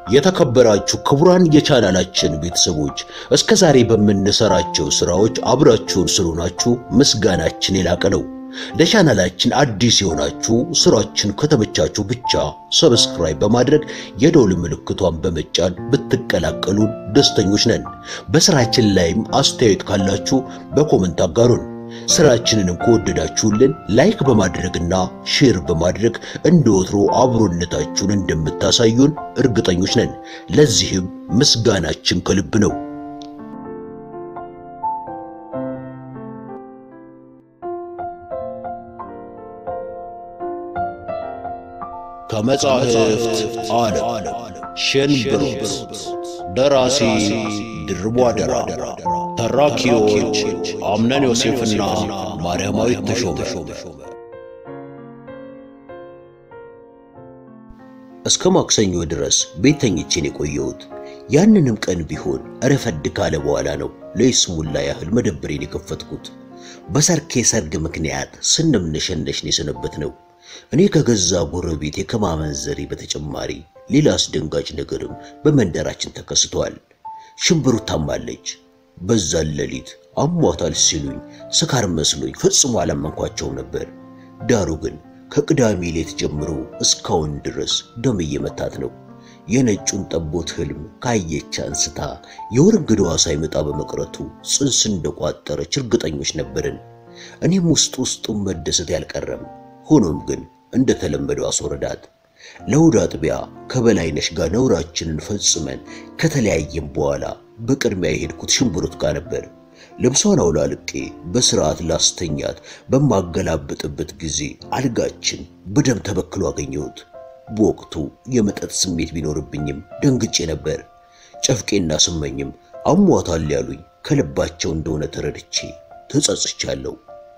የተከበራችሁ ክቡራን የቻናላችን ቤተሰቦች እስከ ዛሬ በምንሰራቸው ስራዎች አብራችሁን ስለሆናችሁ ምስጋናችን የላቀ ነው። ለቻናላችን አዲስ የሆናችሁ ስራችን ከተመቻችሁ ብቻ ሰብስክራይብ በማድረግ የደውል ምልክቷን በመጫን ብትቀላቀሉን ደስተኞች ነን። በስራችን ላይም አስተያየት ካላችሁ በኮመንት አጋሩን። ስራችንንም ከወደዳችሁልን ላይክ በማድረግና ሼር በማድረግ እንደ ወትሮ አብሮነታችሁን እንደምታሳዩን እርግጠኞች ነን። ለዚህም ምስጋናችን ከልብ ነው። ከመጻሕፍት ዓለም ሸንብሮት ደራሲ ድርቧ ደራ ተራኪዎች አምነን ዮሴፍና ማርያማዊት ተሾመ። እስከ ማክሰኞ ድረስ ቤት ተኝቼን የቆየሁት ያንንም ቀን ቢሆን ረፈድ ካለ በኋላ ነው ለይስሙላ ያህል መደብሬን የከፈትኩት። በሰርኬ ሰርግ ምክንያት ስንምነሸነሽን የሰነበት ነው። እኔ ከገዛ ጎረቤቴ ከማመንዘሬ በተጨማሪ ሌላ አስደንጋጭ ነገርም በመንደራችን ተከስቷል። ሽምብሩ ታማለች። በዛን ሌሊት አሟታል ሲሉኝ ስካር መስሎኝ ፈጽሞ አላመንኳቸውም ነበር። ዳሩ ግን ከቅዳሜ ሌት ጀምሮ እስካሁን ድረስ ደም እየመታት ነው። የነጩን ጠቦት ህልም ካየች አንስታ የወር እንግዳዋ ሳይመጣ በመቅረቱ ጽንስ እንደቋጠረች እርግጠኞች ነበርን። እኔም ውስጥ ውስጡን መደሰት ያልቀረም ሆኖም ግን እንደተለመደው አስወረዳት። ለእሑድ አጥቢያ ከበላይነሽ ጋር ነውራችንን ፈጽመን ከተለያየም በኋላ በቅድሚያ የሄድኩት ሽምብሩት ጋር ነበር። ልብሷን አውላልቄ በስርዓት ላስተኛት በማገላብጥበት ጊዜ አልጋችን በደም ተበክሎ አገኘሁት። በወቅቱ የመጠጥ ስሜት ቢኖርብኝም ደንግጬ ነበር። ጨፍቄና ስመኝም አሟታል ያሉኝ ከልባቸው እንደሆነ ተረድቼ ተጸጽቻለሁ።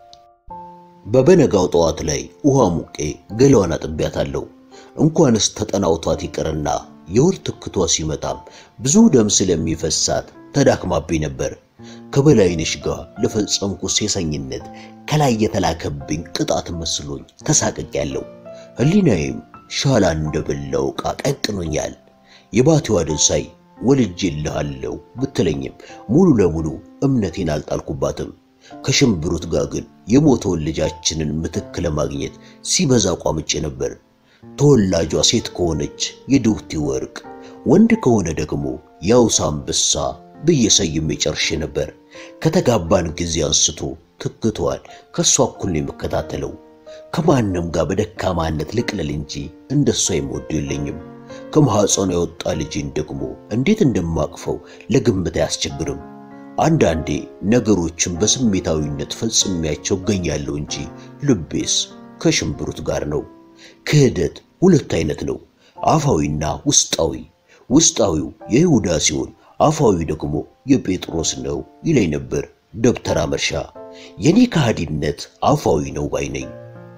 በበነጋው ጠዋት ላይ ውሃ ሙቄ ገላዋን አጥቢያታለሁ። እንኳንስ ተጠናውቷት ይቅርና የወር ትክቷ ሲመጣም ብዙ ደም ስለሚፈሳት ተዳክማብኝ ነበር። ከበላይነሽ ጋር ለፈጸምኩ ሴሰኝነት ከላይ የተላከብኝ ቅጣት መስሎኝ ተሳቅቄያለሁ። ሕሊናዬም ሻላ እንደበላው ዕቃ ቀቅኖኛል። የባቲዋ ደንሳይ ወልጄልሃለሁ ብትለኝም ሙሉ ለሙሉ እምነቴን አልጣልኩባትም። ከሽምብሩት ጋር ግን የሞተውን ልጃችንን ምትክ ለማግኘት ሲበዛ ቋምጬ ነበር። ተወላጇ ሴት ከሆነች የድውቲ ወርቅ፣ ወንድ ከሆነ ደግሞ የአውሳ አንበሳ ብዬ ሰይሜ ጨርሼ ነበር። ከተጋባን ጊዜ አንስቶ ትክቷን ከእሷ እኩል ነው የምከታተለው። ከማንም ጋር በደካማነት ልቅለል እንጂ እንደሷ የምወዱ የለኝም። ከማኅፀኗ የወጣ ልጅን ደግሞ እንዴት እንደማቅፈው ለግምት አያስቸግርም። አንዳንዴ ነገሮችን በስሜታዊነት ፈጽሜያቸው እገኛለሁ እንጂ ልቤስ ከሽምብሩት ጋር ነው። ክህደት ሁለት አይነት ነው፣ አፋዊና ውስጣዊ። ውስጣዊው የይሁዳ ሲሆን አፋዊ ደግሞ የጴጥሮስ ነው ይለኝ ነበር ደብተራ መርሻ። የኔ ከሃዲነት አፋዊ ነው ባይ ነኝ።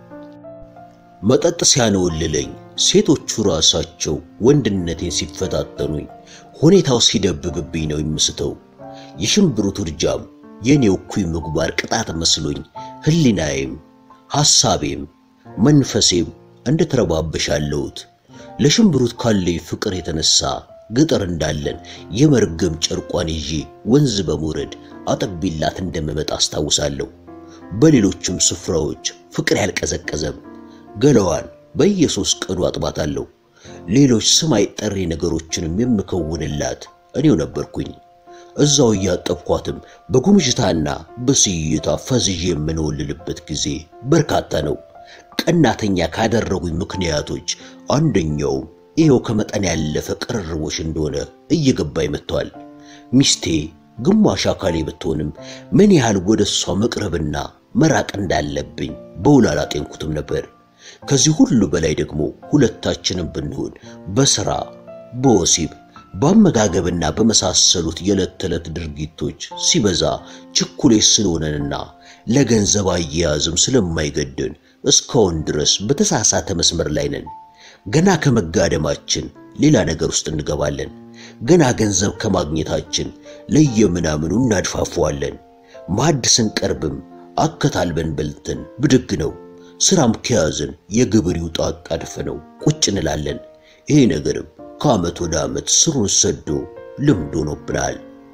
መጠጥ ሲያነወልለኝ ሴቶቹ ራሳቸው ወንድነቴን ሲፈታተኑኝ ሁኔታው ሲደብብብኝ ነው የምስተው። የሽምብሩት ውርጃም የኔው እኩይ ምግባር ቅጣት መስሎኝ ሕሊናዬም ሐሳቤም መንፈሴም እንደተረባበሻለሁት ለሽምብሩት ካለኝ ፍቅር የተነሳ ገጠር እንዳለን የመርገም ጨርቋን ይዤ ወንዝ በመውረድ አጠቢላት እንደምመጣ አስታውሳለሁ። በሌሎችም ስፍራዎች ፍቅር ያልቀዘቀዘም ገላዋን በየሶስት ቀኑ አጥባታለሁ። ሌሎች ስም አይጠሪ ነገሮችንም የምከውንላት እኔው ነበርኩኝ። እዛው እያጠብኳትም በጉምጅታና በስይታ ፈዝዤ የምንወልልበት ጊዜ በርካታ ነው። ቀናተኛ ካደረጉኝ ምክንያቶች አንደኛውም ይኸው ከመጠን ያለፈ ቅርርቦች እንደሆነ እየገባኝ መጥቷል። ሚስቴ ግማሽ አካሌ ብትሆንም ምን ያህል ወደ እሷ መቅረብና መራቅ እንዳለብኝ በውል አላጤንኩትም ነበር። ከዚህ ሁሉ በላይ ደግሞ ሁለታችንም ብንሆን በሥራ በወሲብ በአመጋገብና በመሳሰሉት የዕለት ተዕለት ድርጊቶች ሲበዛ ችኩሌት ስለሆነንና ለገንዘብ አያያዝም ስለማይገደን እስካሁን ድረስ በተሳሳተ መስመር ላይ ነን። ገና ከመጋደማችን ሌላ ነገር ውስጥ እንገባለን። ገና ገንዘብ ከማግኘታችን ለየምናምኑ እናድፋፈዋለን። ማዕድ ስንቀርብም አከታልበን በልተን ብድግ ነው። ስራም ከያዝን የግብር ይውጣ አጣድፈ ነው ቁጭ እንላለን። ይሄ ነገርም ከዓመት ወደ ዓመት ስሩን ሰዶ ልምድ ሆኖብናል።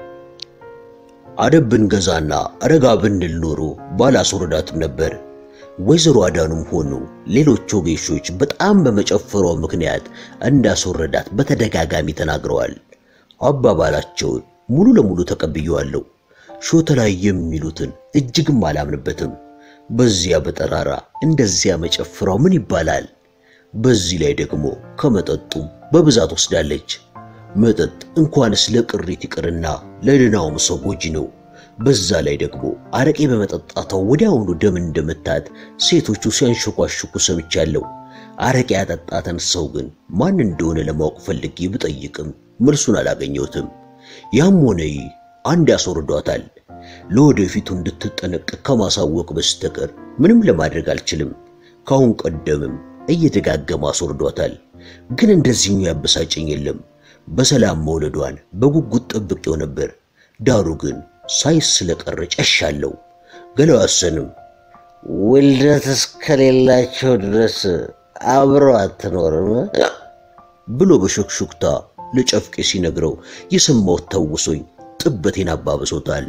አደብ ብንገዛና ረጋ ብንል ኖሮ ባላስወረዳትም ነበር። ወይዘሮ አዳኑም ሆኑ ሌሎች ወጌሾች በጣም በመጨፈሯ ምክንያት እንዳስወረዳት በተደጋጋሚ ተናግረዋል። አባባላቸውን ሙሉ ለሙሉ ተቀብየዋለሁ። ሾተ ላይ የሚሉትን እጅግም አላምንበትም። በዚያ በጠራራ እንደዚያ መጨፍራው ምን ይባላል? በዚህ ላይ ደግሞ ከመጠጡም በብዛት ወስዳለች። መጠጥ እንኳንስ ለቅሪት ይቅርና ለድናውም ሰው ጎጂ ነው። በዛ ላይ ደግሞ አረቄ በመጠጣቷ ወዲያውኑ ደም እንደመታት ሴቶቹ ሲያንሸኳሽኩ ሰምቻለሁ። አረቄ ያጠጣተን ሰው ግን ማን እንደሆነ ለማወቅ ፈልጌ ብጠይቅም መልሱን አላገኘሁትም። ያም ሆነ ይህ አንድ ያስወርዷታል። ለወደፊቱ እንድትጠነቀቅ ከማሳወቅ በስተቀር ምንም ለማድረግ አልችልም። ካሁን ቀደምም እየደጋገመ አስወርዷታል። ግን እንደዚህኛው ያበሳጨኝ የለም። በሰላም መውለዷን በጉጉት ጠብቄው ነበር። ዳሩ ግን ሳይስ ስለቀረ ጨሻለሁ። ገለዋሰንም ውልደት እስከሌላቸው ድረስ አብረው አትኖርም ብሎ በሹክሹክታ ለጨፍቄ ሲነግረው የሰማሁት ታውሶኝ ጥበቴን አባብሶታል።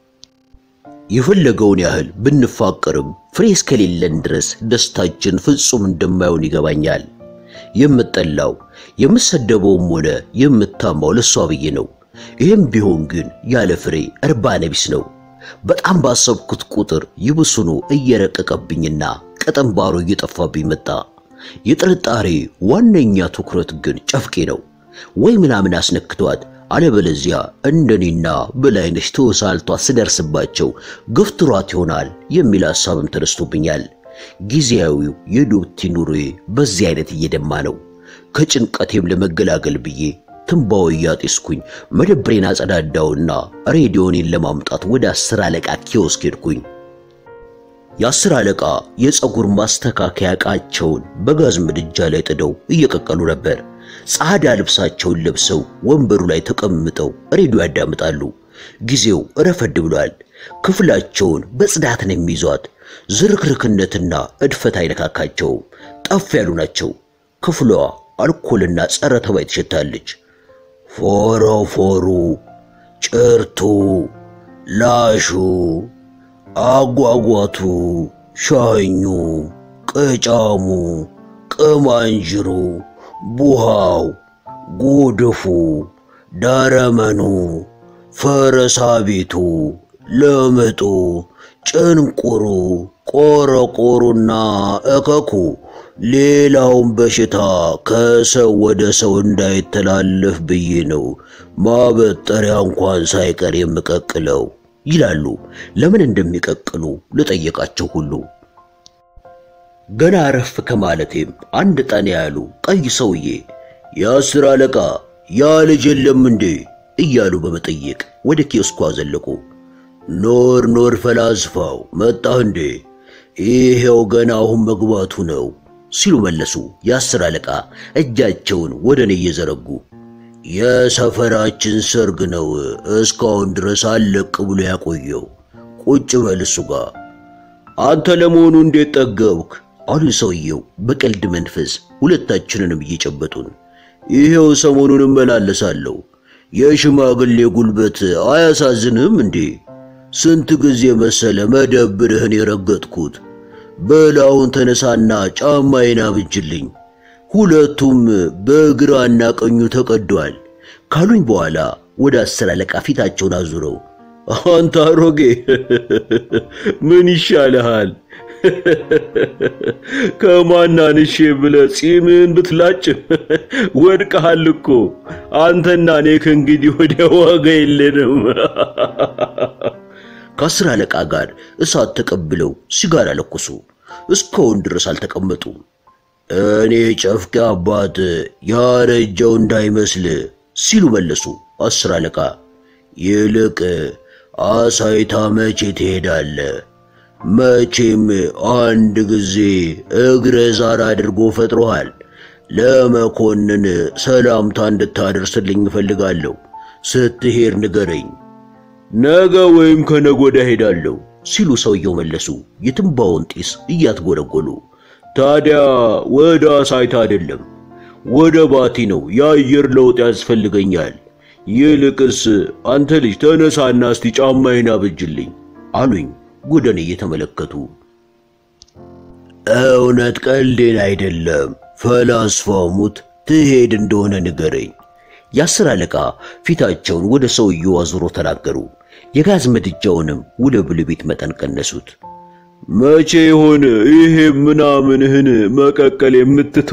የፈለገውን ያህል ብንፋቀርም ፍሬ እስከሌለን ድረስ ደስታችን ፍጹም እንደማይሆን ይገባኛል። የምጠላው የምሰደበውም ሆነ የምታማው ለሷ ብዬ ነው። ይህም ቢሆን ግን ያለ ፍሬ እርባና ቢስ ነው። በጣም ባሰብኩት ቁጥር ይብሱኑ እየረቀቀብኝና ቀጠንባሮ እየጠፋብኝ መጣ። የጥርጣሬ ዋነኛ ትኩረት ግን ጨፍቄ ነው። ወይ ምናምን አስነክቷት አለበለዚያ እንደኔና በላይነሽ ተወሳልቷ ስደርስባቸው ገፍትሯት ይሆናል የሚል ሐሳብም ተነስቶብኛል። ጊዜያዊው የዶክቲ ኑሮዬ በዚህ አይነት እየደማ ነው። ከጭንቀቴም ለመገላገል ብዬ ትንባው እያጤስኩኝ መደብሬን አጸዳዳውና ሬዲዮኔን ለማምጣት ወደ አስር አለቃ ኪዮስክ ሄድኩኝ። የአስር አለቃ የፀጉር ማስተካከያ ዕቃቸውን በጋዝ ምድጃ ላይ ጥደው እየቀቀሉ ነበር። ጸዓዳ ልብሳቸውን ለብሰው ወንበሩ ላይ ተቀምጠው ሬዲዮ ያዳምጣሉ። ጊዜው ረፈድ ብሏል። ክፍላቸውን በጽዳት ነው የሚይዟት። ዝርክርክነትና እድፈት አይነካካቸውም። ጠፍ ያሉ ናቸው። ክፍሏ አልኮልና ጸረ ተባይ ትሸታለች። ፎረፎሩ፣ ጭርቱ፣ ላሹ፣ አጓጓቱ፣ ሻኙ፣ ቅጫሙ፣ ቅማንጅሩ፣ ቡሃው፣ ጎድፉ፣ ዳረመኑ፣ ፈረሳቢቱ፣ ለምጡ፣ ጭንቁሩ፣ ቆረቆሩና እከኩ ሌላውን በሽታ ከሰው ወደ ሰው እንዳይተላለፍ ብዬ ነው ማበጠሪያ እንኳን ሳይቀር የምቀቅለው ይላሉ። ለምን እንደሚቀቅሉ ልጠየቃቸው ሁሉ ገና አረፍ ከማለቴም አንድ ጠን ያሉ ቀይ ሰውዬ የአስር አለቃ ያ ልጅ የለም እንዴ እያሉ በመጠየቅ ወደ ኪዮስኩ አዘለቁ። ኖር ኖር ፈላስፋው መጣህ እንዴ? ይሄው ገና አሁን መግባቱ ነው ሲሉ መለሱ። የአስር አለቃ እጃቸውን ወደ እኔ እየዘረጉ የሰፈራችን ሰርግ ነው እስካሁን ድረስ አለቅ ብሎ ያቆየው። ቁጭ በል እሱ ጋር። አንተ ለመሆኑ እንዴት ጠገብክ? አሉ ሰውየው በቀልድ መንፈስ ሁለታችንንም እየጨበጡን። ይሄው ሰሞኑን እመላለሳለሁ። የሽማግሌ ጉልበት አያሳዝንህም እንዴ? ስንት ጊዜ መሰለ መደብርህን የረገጥኩት። በላውን ተነሳና ጫማዬን አብጅልኝ። ሁለቱም በግራና ቀኙ ተቀደዋል ካሉኝ በኋላ ወደ አስር አለቃ ፊታቸውን አዙረው አንተ አሮጌ ምን ይሻልሃል? ከማናንሼ ብለህ ጺምን ብትላጭ ወድቀሃል እኮ አንተና እኔ ከእንግዲህ ወዲያ ዋጋ የለንም። ከአስር አለቃ ጋር እሳት ተቀብለው ሲጋራ ለኮሱ። እስካሁን ድረስ አልተቀመጡም። እኔ ጨፍቄ አባት ያረጀው እንዳይመስል ሲሉ መለሱ። አስር አለቃ ይልቅ አሳይታ መቼ ትሄዳለ? መቼም አንድ ጊዜ እግረ ዛር አድርጎ ፈጥሮሃል። ለመኮንን ሰላምታ እንድታደርስልኝ እፈልጋለሁ። ስትሄድ ንገረኝ። ነገ ወይም ከነገ ወዲያ ሄዳለሁ ሲሉ ሰውየው መለሱ፣ የትንባውን ጢስ እያትጎለጎሉ። ታዲያ ወደ አሳይታ አይደለም ወደ ባቲ ነው። የአየር ለውጥ ያስፈልገኛል። ይልቅስ አንተ ልጅ ተነሳና እስቲ ጫማዬን አብጅልኝ አሉኝ ጉደን እየተመለከቱ። እውነት ቀልዴን አይደለም። ፈላስፋው ሙት ትሄድ እንደሆነ ንገረኝ። የአስር አለቃ ፊታቸውን ወደ ሰውየው አዙሮ ተናገሩ። የጋዝ ምድጃውንም ወደ ብልቤት መጠን ቀነሱት። መቼ ይሆን ይሄ ምናምንህን መቀቀል የምትቶ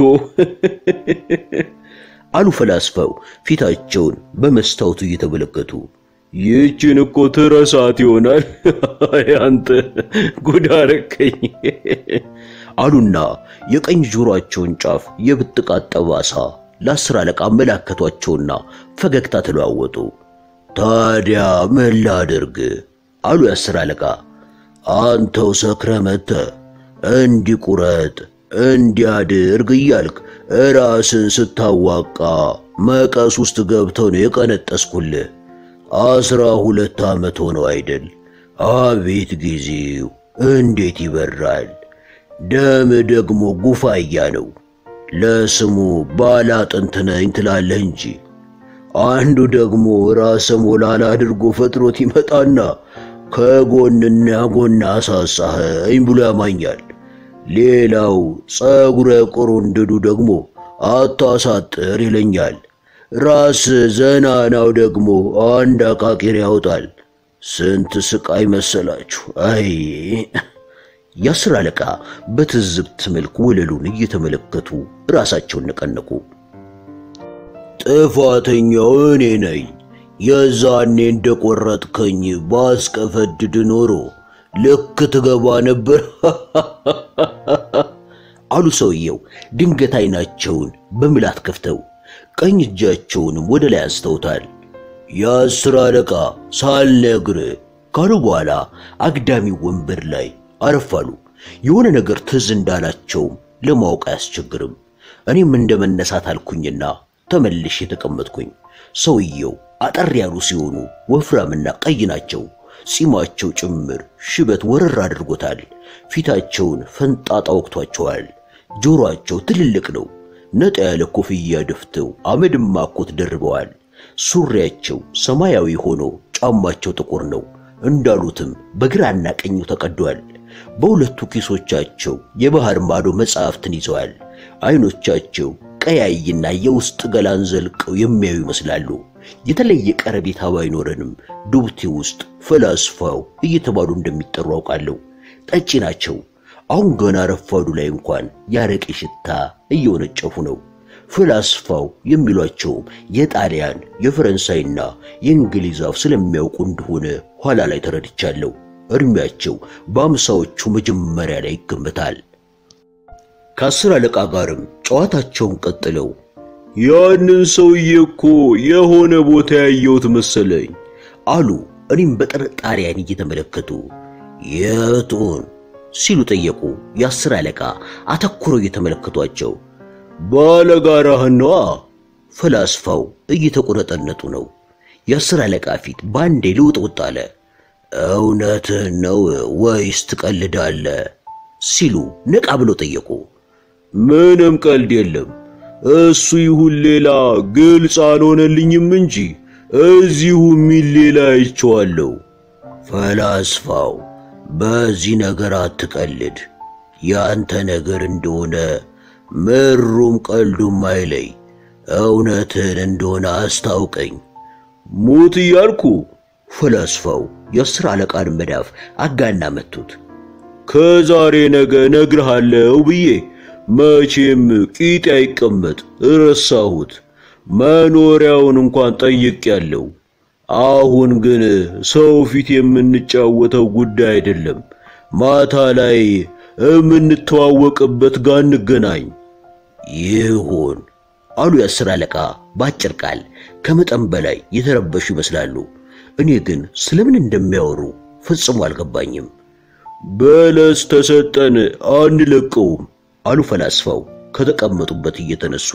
አሉ ፈላስፋው ፊታቸውን በመስታወቱ እየተመለከቱ። ይህችን እኮ ትረሳት ይሆናል አንተ ጉዳረከኝ አሉና የቀኝ ጆሮአቸውን ጫፍ የብጥቃት ጠባሳ ለአስር አለቃ አመላከቷቸውና ፈገግታ ተለዋወጡ። ታዲያ ምን ላድርግ አሉ የአስር አለቃ። አንተው ሰክረ መተ እንዲቁረጥ እንዲያድርግ እያልክ ራስን ስታዋቃ መቀስ ውስጥ ገብተው ነው የቀነጠስኩልህ። አስራ ሁለት ዓመት ሆነው አይደል? አቤት ጊዜው እንዴት ይበራል! ደም ደግሞ ጉፋያ ነው። ለስሙ ባላጥንት ነኝ ትላለህ እንጂ አንዱ ደግሞ ራሰ ሞላላ አድርጎ ፈጥሮት ይመጣና ከጎንና ጎን አሳሳኸኝ ብሎ ያማኛል። ሌላው ጸጉረ ቁሩንድዱ ደግሞ አታሳጥር ይለኛል። ራስ ዘናናው ደግሞ አንድ አቃቂር ያወጣል። ስንት ስቃይ መሰላችሁ! አይ የአስር አለቃ በትዝብት መልክ ወለሉን እየተመለከቱ ራሳቸውን ነቀነቁ። ጥፋተኛው እኔ ነኝ። የዛኔ እንደቆረጥከኝ ባስቀፈድድ ኖሮ ልክ ትገባ ነበር አሉ ሰውየው ድንገት አይናቸውን በምላት ከፍተው ቀኝ እጃቸውንም ወደ ላይ አንስተውታል። የአስር አለቃ ሳልነግር ካሉ በኋላ አግዳሚ ወንበር ላይ አረፋሉ። የሆነ ነገር ትዝ እንዳላቸውም ለማወቅ አያስቸግርም። እኔም እንደ መነሳት አልኩኝና ተመልሼ የተቀመጥኩኝ። ሰውየው አጠር ያሉ ሲሆኑ ወፍራምና ቀይ ናቸው። ጺማቸው ጭምር ሽበት ወረር አድርጎታል። ፊታቸውን ፈንጣጣ ወቅቷቸዋል። ጆሮአቸው ትልልቅ ነው። ነጣ ያለ ኮፍያ ደፍተው አመድማ ኮት ደርበዋል። ሱሪያቸው ሰማያዊ ሆኖ ጫማቸው ጥቁር ነው። እንዳሉትም በግራና ቀኙ ተቀዷል። በሁለቱ ኪሶቻቸው የባህር ማዶ መጽሐፍትን ይዘዋል። አይኖቻቸው ቀያይና የውስጥ ገላን ዘልቀው የሚያዩ ይመስላሉ። የተለየ ቀረቤታ ባይኖረንም ዱብቲ ውስጥ ፈላስፋው እየተባሉ እንደሚጠሩ አውቃለሁ። ጠጪ ናቸው። አሁን ገና ረፋዱ ላይ እንኳን ያረቄ ሽታ እየወነጨፉ ነው። ፈላስፋው የሚሏቸውም የጣሊያን የፈረንሳይና የእንግሊዝ አፍ ስለሚያውቁ እንደሆነ ኋላ ላይ ተረድቻለሁ። እድሜያቸው በአምሳዎቹ መጀመሪያ ላይ ይገመታል። ከአስር አለቃ ጋርም ጨዋታቸውን ቀጥለው ያንን ሰውዬ እኮ የሆነ ቦታ ያየሁት መሰለኝ አሉ። እኔም በጥርጣሬ ዓይን እየተመለከቱ የቱን ሲሉ ጠየቁ። የአስር አለቃ አተኩረው እየተመለከቷቸው ባለጋራህን ነዋ። ፈላስፋው እየተቆነጠነጡ ነው። የአስር አለቃ ፊት በአንዴ ልውጥውጥ አለ። እውነትህን ነው ወይስ ትቀልዳለህ? ሲሉ ነቃ ብሎ ጠየቁ። ምንም ቀልድ የለም እሱ ይሁን ሌላ ግልጽ አልሆነልኝም እንጂ እዚሁ ሚል ሌላ አይቼዋለሁ። ፈላስፋው በዚህ ነገር አትቀልድ። ያንተ ነገር እንደሆነ ምሩም ቀልዱም አይለይ። እውነትን እንደሆነ አስታውቀኝ። ሙት እያልኩ ፈላስፋው የአስር አለቃን መዳፍ አጋና መቱት። ከዛሬ ነገ እነግርሃለሁ ብዬ መቼም ቂጤ አይቀመጥ ረሳሁት። መኖሪያውን እንኳን ጠይቄያለሁ። አሁን ግን ሰው ፊት የምንጫወተው ጉዳይ አይደለም። ማታ ላይ የምንተዋወቅበት ጋር እንገናኝ። ይሁን አሉ የአስር አለቃ በአጭር ቃል። ከመጠን በላይ የተረበሹ ይመስላሉ። እኔ ግን ስለምን እንደሚያወሩ ፈጽሞ አልገባኝም። በለስ ተሰጠን አንለቀውም አሉ ፈላስፋው ከተቀመጡበት እየተነሱ።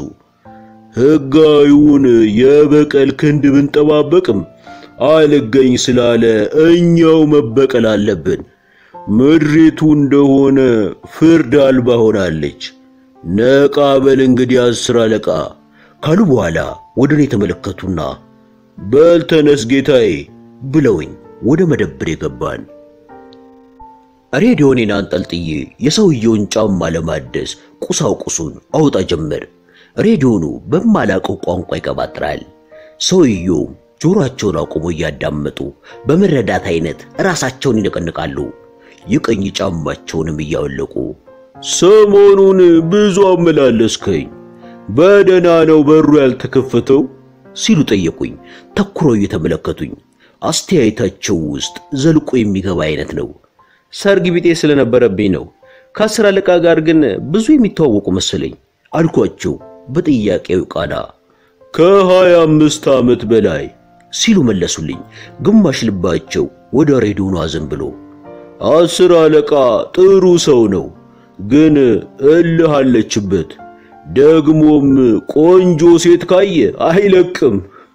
ሕጋዊውን የበቀል ክንድ ብንጠባበቅም አልገኝ ስላለ እኛው መበቀል አለብን። ምድሪቱ እንደሆነ ፍርድ አልባ ሆናለች። ነቃ በል እንግዲህ አስር አለቃ ካሉ በኋላ ወደ እኔ ተመለከቱና በል ተነስ ጌታዬ ብለውኝ ወደ መደብር የገባን። ሬዲዮኔን አንጠልጥዬ የሰውየውን ጫማ ለማደስ ቁሳቁሱን አውጣ ጀመር። ሬዲዮኑ በማላቀው ቋንቋ ይቀባጥራል። ሰውየውም ጆሮአቸውን አቁሞ እያዳመጡ በመረዳት አይነት ራሳቸውን ይነቀንቃሉ። የቀኝ ጫማቸውንም እያወለቁ ሰሞኑን ብዙ አመላለስከኝ፣ በደህና ነው በሩ ያልተከፈተው ሲሉ ጠየቁኝ። ተኩሮ እየተመለከቱኝ አስተያየታቸው ውስጥ ዘልቆ የሚገባ አይነት ነው። ሰርግ ቢጤ ስለነበረብኝ ነው። ከአስር አለቃ ጋር ግን ብዙ የሚተዋወቁ መሰለኝ አልኳቸው በጥያቄው ቃና። ከሀያ አምስት ዓመት በላይ ሲሉ መለሱልኝ። ግማሽ ልባቸው ወደ ሬዲዮኑ አዘንብሎ አስር አለቃ ጥሩ ሰው ነው፣ ግን እልህ አለችበት። ደግሞም ቆንጆ ሴት ካየ አይለቅም።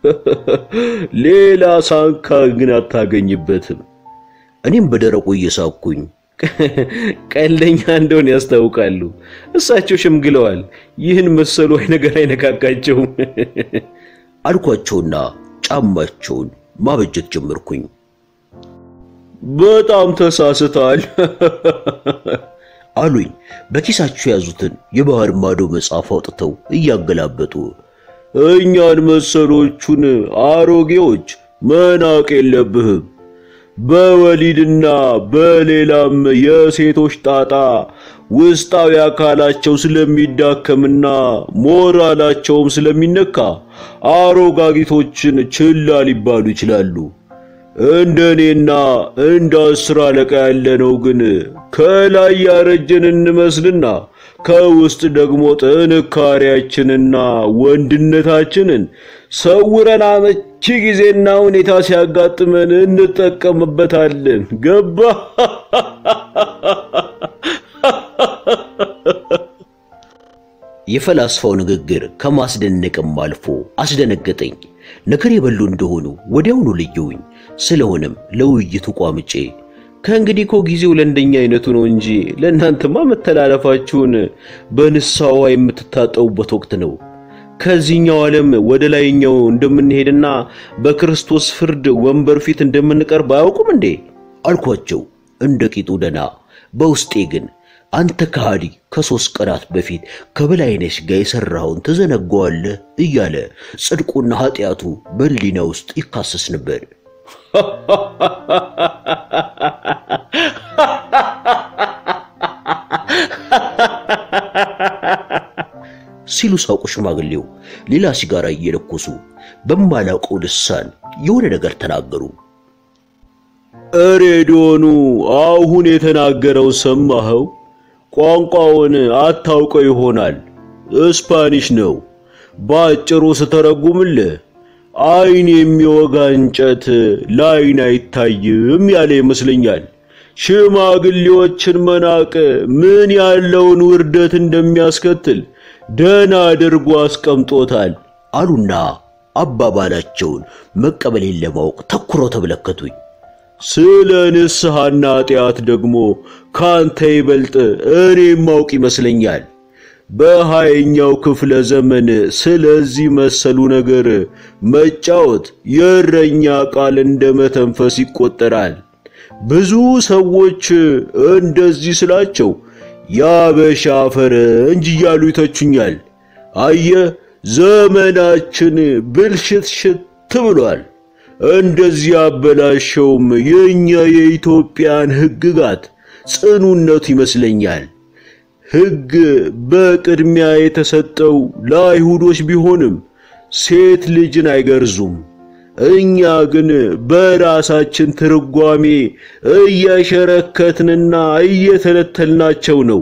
ሌላ ሳንካ ግን አታገኝበትም። እኔም በደረቁ እየሳኩኝ ቀልደኛ እንደሆነ ያስታውቃሉ። እሳቸው ሸምግለዋል። ይህን መሰሉ ነገር አይነካካቸውም አልኳቸውና ጫማቸውን ማበጀት ጀመርኩኝ። በጣም ተሳስተሃል አሉኝ። በኪሳቸው የያዙትን የባህር ማዶ መጽሐፍ አውጥተው እያገላበጡ እኛን መሰሎቹን አሮጌዎች መናቅ የለብህም በወሊድና በሌላም የሴቶች ጣጣ ውስጣዊ አካላቸው ስለሚዳከምና ሞራላቸውም ስለሚነካ አሮጋጊቶችን ችላ ሊባሉ ይችላሉ። እንደኔና እንደ አስር አለቃ ያለነው ግን ከላይ ያረጀን እንመስልና ከውስጥ ደግሞ ጥንካሬያችንና ወንድነታችንን ሰውረን አመቺ ጊዜና ሁኔታ ሲያጋጥመን እንጠቀምበታለን። ገባ? የፈላስፋው ንግግር ከማስደነቅም አልፎ አስደነገጠኝ። ነገር የበሉ እንደሆኑ ወዲያውኑ ለየውኝ። ስለሆነም ለውይይቱ ቋምጬ ከእንግዲህ እኮ ጊዜው ለእንደኛ አይነቱ ነው እንጂ ለእናንተማ መተላለፋችሁን በንስሐዋ የምትታጠቡበት ወቅት ነው። ከዚህኛው ዓለም ወደ ላይኛው እንደምንሄድና በክርስቶስ ፍርድ ወንበር ፊት እንደምንቀርብ አያውቁም እንዴ አልኳቸው እንደ ቂጡ ደና። በውስጤ ግን አንተ ከሃዲ ከሦስት ቀናት በፊት ከበላይነሽ ጋር የሠራኸውን ትዘነጋዋለህ እያለ ጽድቁና ኃጢአቱ በሕሊና ውስጥ ይካሰስ ነበር። ሲሉ ሳቁ ሽማግሌው ሌላ ሲጋራ እየለኮሱ በማላውቀው ልሳን የሆነ ነገር ተናገሩ። ሬዲዮኑ አሁን የተናገረው ሰማኸው? ቋንቋውን አታውቀው ይሆናል። ስፓኒሽ ነው። በአጭሩ ስተረጉምልህ አይን የሚወጋ እንጨት ለአይን አይታይም ያለ ይመስለኛል። ሽማግሌዎችን መናቅ ምን ያለውን ውርደት እንደሚያስከትል ደህና አድርጎ አስቀምጦታል አሉና አባባላቸውን መቀበሌን ለማወቅ ተኩረው ተመለከቱኝ። ስለ ንስሐና ኃጢአት ደግሞ ካንተ ይበልጥ እኔ ማውቅ ይመስለኛል። በሃያኛው ክፍለ ዘመን ስለዚህ መሰሉ ነገር መጫወት የእረኛ ቃል እንደ መተንፈስ ይቆጠራል። ብዙ ሰዎች እንደዚህ ስላቸው ያበሻ ፈረንጅ እያሉ ይተቹኛል። አየ ዘመናችን ብልሽትሽት ብሏል። እንደዚህ ያበላሸውም የእኛ የኢትዮጵያን ሕግጋት ጽኑነቱ ይመስለኛል። ሕግ በቅድሚያ የተሰጠው ለአይሁዶች ቢሆንም ሴት ልጅን አይገርዙም። እኛ ግን በራሳችን ትርጓሜ እየሸረከትንና እየተለተልናቸው ነው።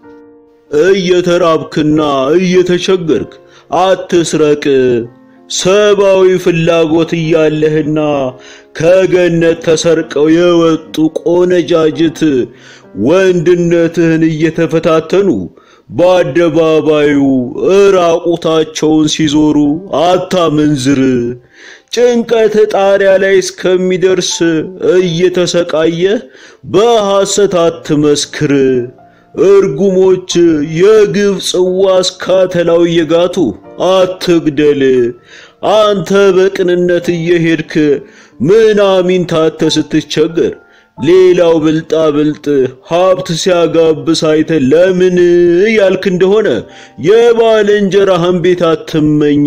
እየተራብክና እየተቸገርክ አትስረቅ፣ ሰብአዊ ፍላጎት እያለህና ከገነት ተሰርቀው የወጡ ቆነጃጅት ወንድነትህን እየተፈታተኑ በአደባባዩ እራቁታቸውን ሲዞሩ አታመንዝር። ጭንቀት ጣሪያ ላይ እስከሚደርስ እየተሰቃየህ በሐሰት አትመስክር። እርጉሞች የግብፅ ዋስ ካተላው እየጋቱ አትግደል፣ አንተ በቅንነት እየሄድክ ምናምን ታተ ስትቸገር ሌላው ብልጣ ብልጥ ሀብት ሲያጋብስ አይተ ለምን ያልክ እንደሆነ የባልንጀራህን ቤት አትመኝ፣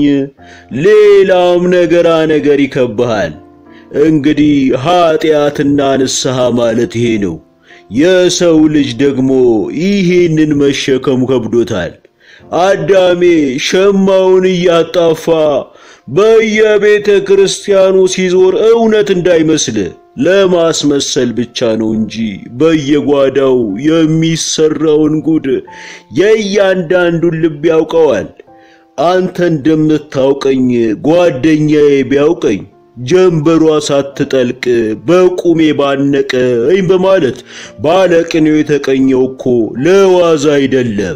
ሌላም ነገራ ነገር ይከብሃል። እንግዲህ ኃጢአትና ንስሐ ማለት ይሄ ነው። የሰው ልጅ ደግሞ ይሄንን መሸከሙ ከብዶታል። አዳሜ ሸማውን እያጣፋ በየቤተ ክርስቲያኑ ሲዞር እውነት እንዳይመስል ለማስመሰል ብቻ ነው እንጂ በየጓዳው የሚሰራውን ጉድ የእያንዳንዱን ልብ ያውቀዋል። አንተ እንደምታውቀኝ ጓደኛዬ ቢያውቀኝ ጀንበሯ ሳትጠልቅ በቁሜ ባነቀኝ በማለት ባለቅኔው የተቀኘው እኮ ለዋዛ አይደለም።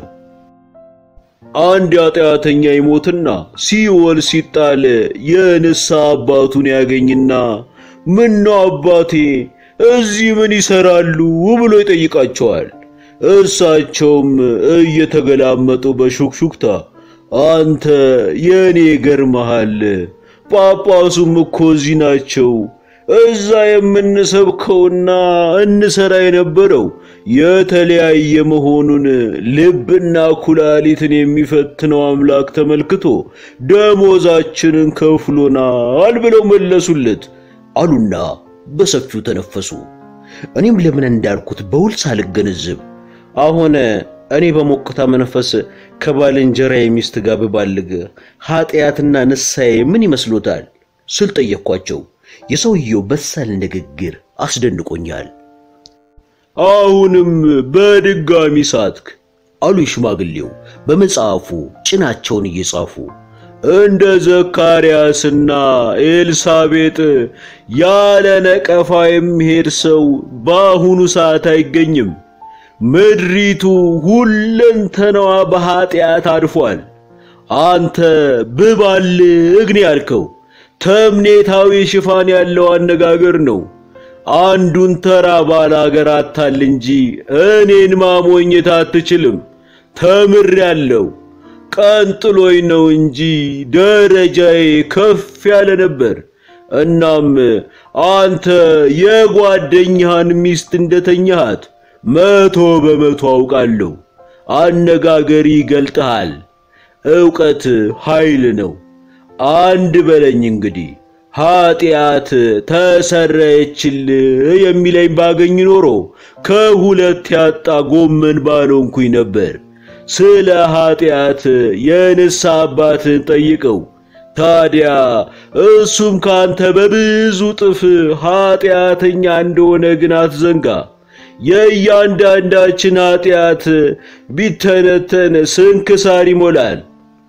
አንድ ኃጢአተኛ ይሞትና ሲኦል ሲጣል የንስሐ አባቱን ያገኝና ምን ነው አባቴ እዚህ ምን ይሰራሉ ብሎ ይጠይቃቸዋል። እርሳቸውም እየተገላመጡ በሹክሹክታ አንተ የእኔ ገርመሃል፣ ጳጳሱም እኮ እዚህ ናቸው። እዛ የምንሰብከውና እንሰራ የነበረው የተለያየ መሆኑን ልብና ኩላሊትን የሚፈትነው አምላክ ተመልክቶ ደሞዛችንን ከፍሎናል ብለው መለሱለት አሉና በሰፊው ተነፈሱ። እኔም ለምን እንዳልኩት በውል ሳልገነዘብ አሁን እኔ በሞቅታ መንፈስ ከባልንጀራ የሚስት ጋር ብባልግ ኃጢአትና ንስሐዬ ምን ይመስሎታል ስል ጠየቅኳቸው። የሰውየው በሳል ንግግር አስደንቆኛል። አሁንም በድጋሚ ሳትክ አሉ ሽማግሌው በመጽሐፉ ጭናቸውን እየጻፉ እንደ ዘካርያስና ኤልሳቤጥ ያለ ነቀፋ የሚሄድ ሰው በአሁኑ ሰዓት አይገኝም። ምድሪቱ ሁለንተናዋ በኃጢአት አድፏል። አንተ ብባልግ ነው ያልከው ተምኔታዊ ሽፋን ያለው አነጋገር ነው። አንዱን ተራ ባላገር አታል እንጂ እኔን ማሞኘት አትችልም። ተምሬያለሁ። ቀንጥሎኝ ነው እንጂ ደረጃዬ ከፍ ያለ ነበር። እናም አንተ የጓደኛህን ሚስት እንደተኛሃት መቶ በመቶ አውቃለሁ። አነጋገሪ ይገልጥሃል። ዕውቀት ኃይል ነው። አንድ በለኝ እንግዲህ ኃጢአት ተሰረየችልህ የሚለኝ ባገኝ ኖሮ ከሁለት ያጣ ጎመን ባልሆንኩኝ ነበር። ስለ ኃጢአት የንስሐ አባትን ጠይቀው። ታዲያ እሱም ካንተ በብዙ ጥፍ ኃጢአተኛ እንደሆነ ግን አትዘንጋ። የእያንዳንዳችን ኃጢአት ቢተነተን ስንክሳር ይሞላል።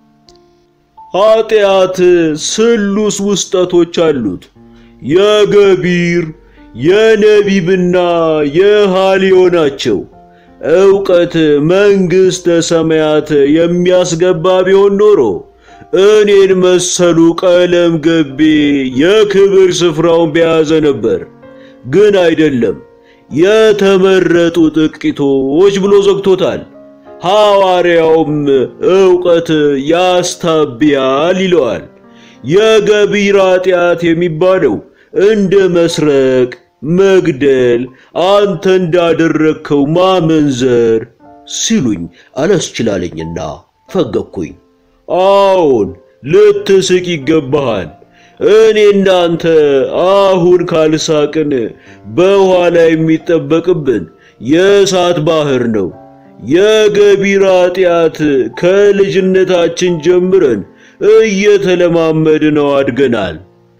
ኃጢአት ስሉስ ውስጠቶች አሉት። የገቢር የነቢብና የሃልዮ ናቸው። ዕውቀት መንግሥተ ሰማያት የሚያስገባ ቢሆን ኖሮ እኔን መሰሉ ቀለም ገቤ የክብር ስፍራውን በያዘ ነበር። ግን አይደለም፣ የተመረጡ ጥቂቶች ብሎ ዘግቶታል። ሐዋርያውም ዕውቀት ያስታብያል ይለዋል። የገቢር ኃጢአት የሚባለው እንደ መስረቅ፣ መግደል፣ አንተ እንዳደረግከው ማመንዘር ሲሉኝ አላስችላለኝና ፈገግኩኝ። አዎን ልትስቅ ይገባሃል። እኔ እንዳንተ አሁን ካልሳቅን በኋላ የሚጠበቅብን የእሳት ባህር ነው። የገቢር ኃጢአት ከልጅነታችን ጀምረን እየተለማመድ ነው አድገናል።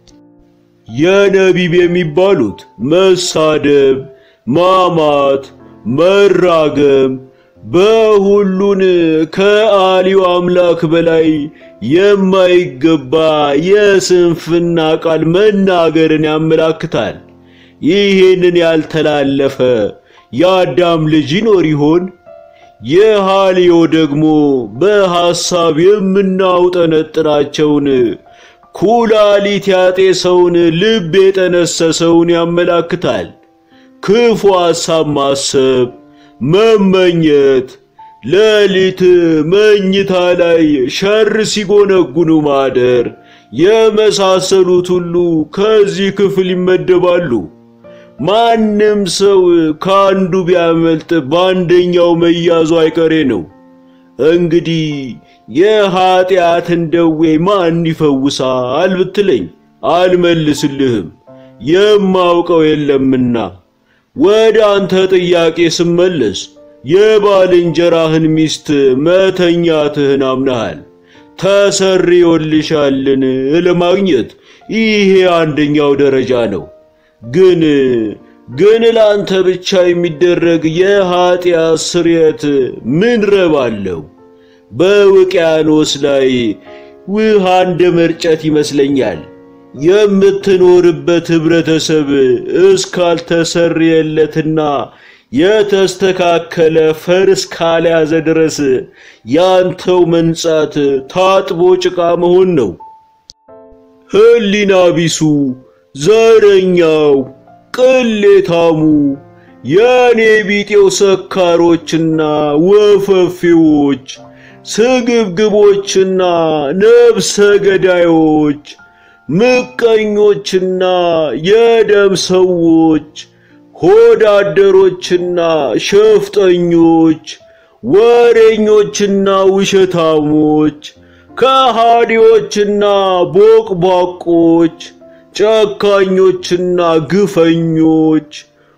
የነቢብ የሚባሉት መሳደብ፣ ማማት፣ መራገም በሁሉን ከአሊው አምላክ በላይ የማይገባ የስንፍና ቃል መናገርን ያመላክታል። ይህንን ያልተላለፈ የአዳም ልጅ ይኖር ይሆን? የሃልዮ ደግሞ በሐሳብ የምናውጠነጥናቸውን ኩላሊት ያጤሰውን ልብ የጠነሰሰውን ያመላክታል። ክፉ ሐሳብ ማሰብ፣ መመኘት፣ ሌሊት መኝታ ላይ ሸር ሲጎነጉኑ ማደር የመሳሰሉት ሁሉ ከዚህ ክፍል ይመደባሉ። ማንም ሰው ከአንዱ ቢያመልጥ በአንደኛው መያዙ አይቀሬ ነው። እንግዲህ የኀጢአትን ደዌ ማን ይፈውሳል ብትለኝ አልመልስልህም፣ የማውቀው የለምና። ወደ አንተ ጥያቄ ስመለስ የባልንጀራህን ሚስት መተኛትህን አምነሃል፣ ተሰርዮልሻልን ለማግኘት ይሄ አንደኛው ደረጃ ነው። ግን ግን ለአንተ ብቻ የሚደረግ የኀጢአት ስርየት ምን ረብ አለው? በውቅያኖስ ላይ ውሃ እንደ መርጨት ይመስለኛል። የምትኖርበት ኅብረተሰብ እስካልተሰረየለትና የተስተካከለ ፈር እስካልያዘ ድረስ ያንተው መንጻት ታጥቦ ጭቃ መሆን ነው። ሕሊና ቢሱ፣ ዘረኛው፣ ቅሌታሙ የኔ ቢጤው ሰካሮችና ወፈፊዎች ስግብግቦችና ነፍሰ ገዳዮች ምቀኞችና የደም ሰዎች ሆዳደሮችና ሸፍጠኞች ወሬኞችና ውሸታሞች ከሃዲዎችና ቦቅቧቆች ጨካኞችና ግፈኞች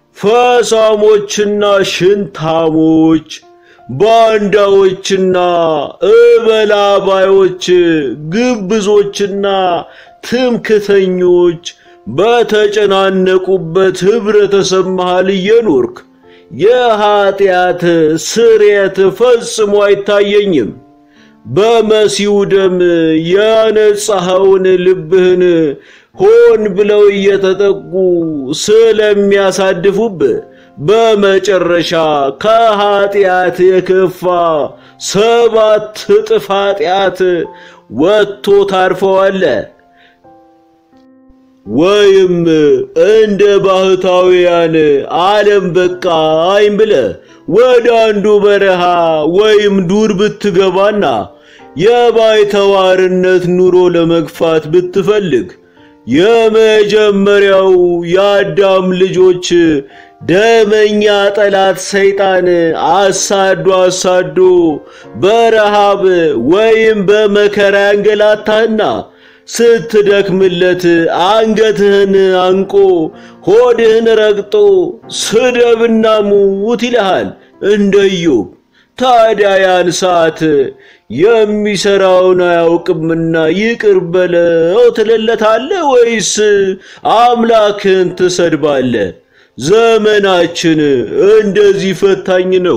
ፈሳሞችና ሽንታሞች ባንዳዎችና እበላባዮች ግብዞችና ትምክተኞች በተጨናነቁበት ኅብረተሰብ መሃል እየኖርክ የኀጢአት ስርየት ፈጽሞ አይታየኝም። በመሲሁ ደም ያነጻኸውን ልብህን ሆን ብለው እየተጠቁ ስለሚያሳድፉብህ በመጨረሻ ከኀጢአት የከፋ ሰባት እጥፍ ኀጢአት ወጥቶ ታርፈዋለህ። ወይም እንደ ባህታውያን ዓለም በቃኝ ብለህ ወደ አንዱ በረሃ ወይም ዱር ብትገባና የባይተዋርነት ኑሮ ለመግፋት ብትፈልግ የመጀመሪያው የአዳም ልጆች ደመኛ ጠላት ሰይጣን አሳዶ አሳዶ በረሃብ ወይም በመከራ ያንገላታህና ስትደክምለት አንገትህን አንቆ ሆድህን ረግጦ ስደብና ሙት ይልሃል እንደ ኢዮብ። ታዲያ ያን ሰዓት የሚሰራውን አያውቅምና ይቅር በለው ትለለታለህ ወይስ አምላክን ትሰድባለህ? ዘመናችን እንደዚህ ፈታኝ ነው።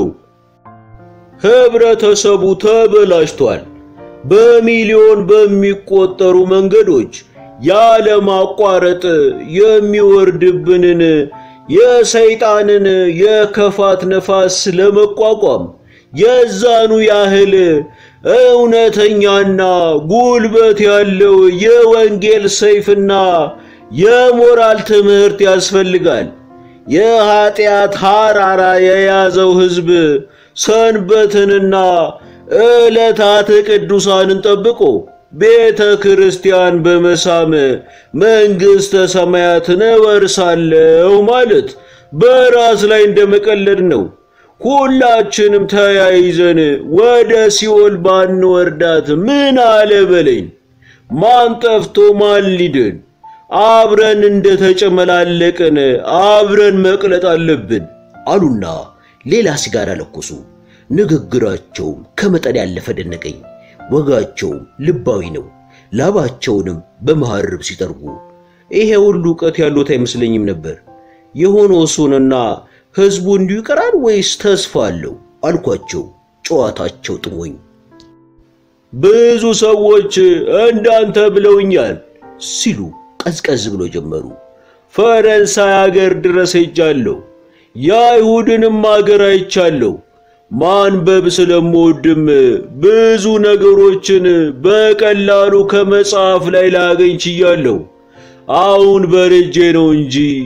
ህብረተሰቡ ተበላሽቷል። በሚሊዮን በሚቆጠሩ መንገዶች ያለማቋረጥ የሚወርድብንን የሰይጣንን የክፋት ነፋስ ለመቋቋም የዛኑ ያህል እውነተኛና ጉልበት ያለው የወንጌል ሰይፍና የሞራል ትምህርት ያስፈልጋል። የኀጢአት ሐራራ የያዘው ሕዝብ ሰንበትንና ዕለታት ቅዱሳንን ጠብቆ ቤተ ክርስቲያን በመሳም መንግሥተ ሰማያትን እወርሳለሁ ማለት በራስ ላይ እንደመቀለድ ነው። ሁላችንም ተያይዘን ወደ ሲኦል ባንወርዳት ምን አለ በለኝ። ማን ጠፍቶ ማን ሊድን? አብረን እንደተጨመላለቅን አብረን መቅለጥ አለብን አሉና ሌላ ሲጋራ ለኮሱ። ንግግራቸውም ከመጠን ያለፈ ደነቀኝ። ወጋቸውም ልባዊ ነው። ላባቸውንም በመሐርብ ሲጠርጉ ይሄ ሁሉ ዕውቀት ያሉት አይመስለኝም ነበር። የሆነው እሱንና ሕዝቡ እንዲሁ ይቀራል ወይስ ተስፋ አለው አልኳቸው። ጨዋታቸው ጥሞኝ ብዙ ሰዎች እንዳንተ ብለውኛል ሲሉ ቀዝቀዝ ብሎ ጀመሩ። ፈረንሳይ አገር ድረስ ሄጃለሁ። የአይሁድንም አገር አይቻለሁ። ማንበብ ስለምወድም ብዙ ነገሮችን በቀላሉ ከመጽሐፍ ላይ ላገኝ ችያለሁ። አሁን በርጄ ነው እንጂ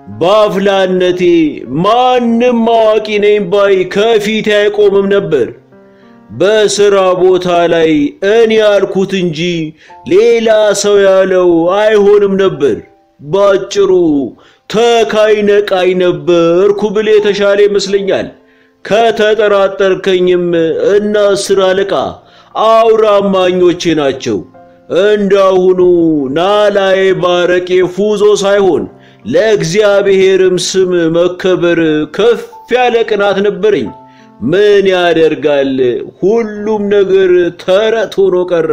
በአፍላነቴ ማንም አዋቂ ነኝ ባይ ከፊቴ አይቆምም ነበር። በሥራ ቦታ ላይ እኔ ያልኩት እንጂ ሌላ ሰው ያለው አይሆንም ነበር። ባጭሩ ተካይ ነቃይ ነበርኩ ብል የተሻለ ይመስለኛል። ከተጠራጠርከኝም እና አስር አለቃ አውራማኞቼ ናቸው። እንዳሁኑ ናላዬ ባረቄ ፉዞ ሳይሆን ለእግዚአብሔርም ስም መከበር ከፍ ያለ ቅናት ነበረኝ። ምን ያደርጋል፣ ሁሉም ነገር ተረት ሆኖ ቀረ።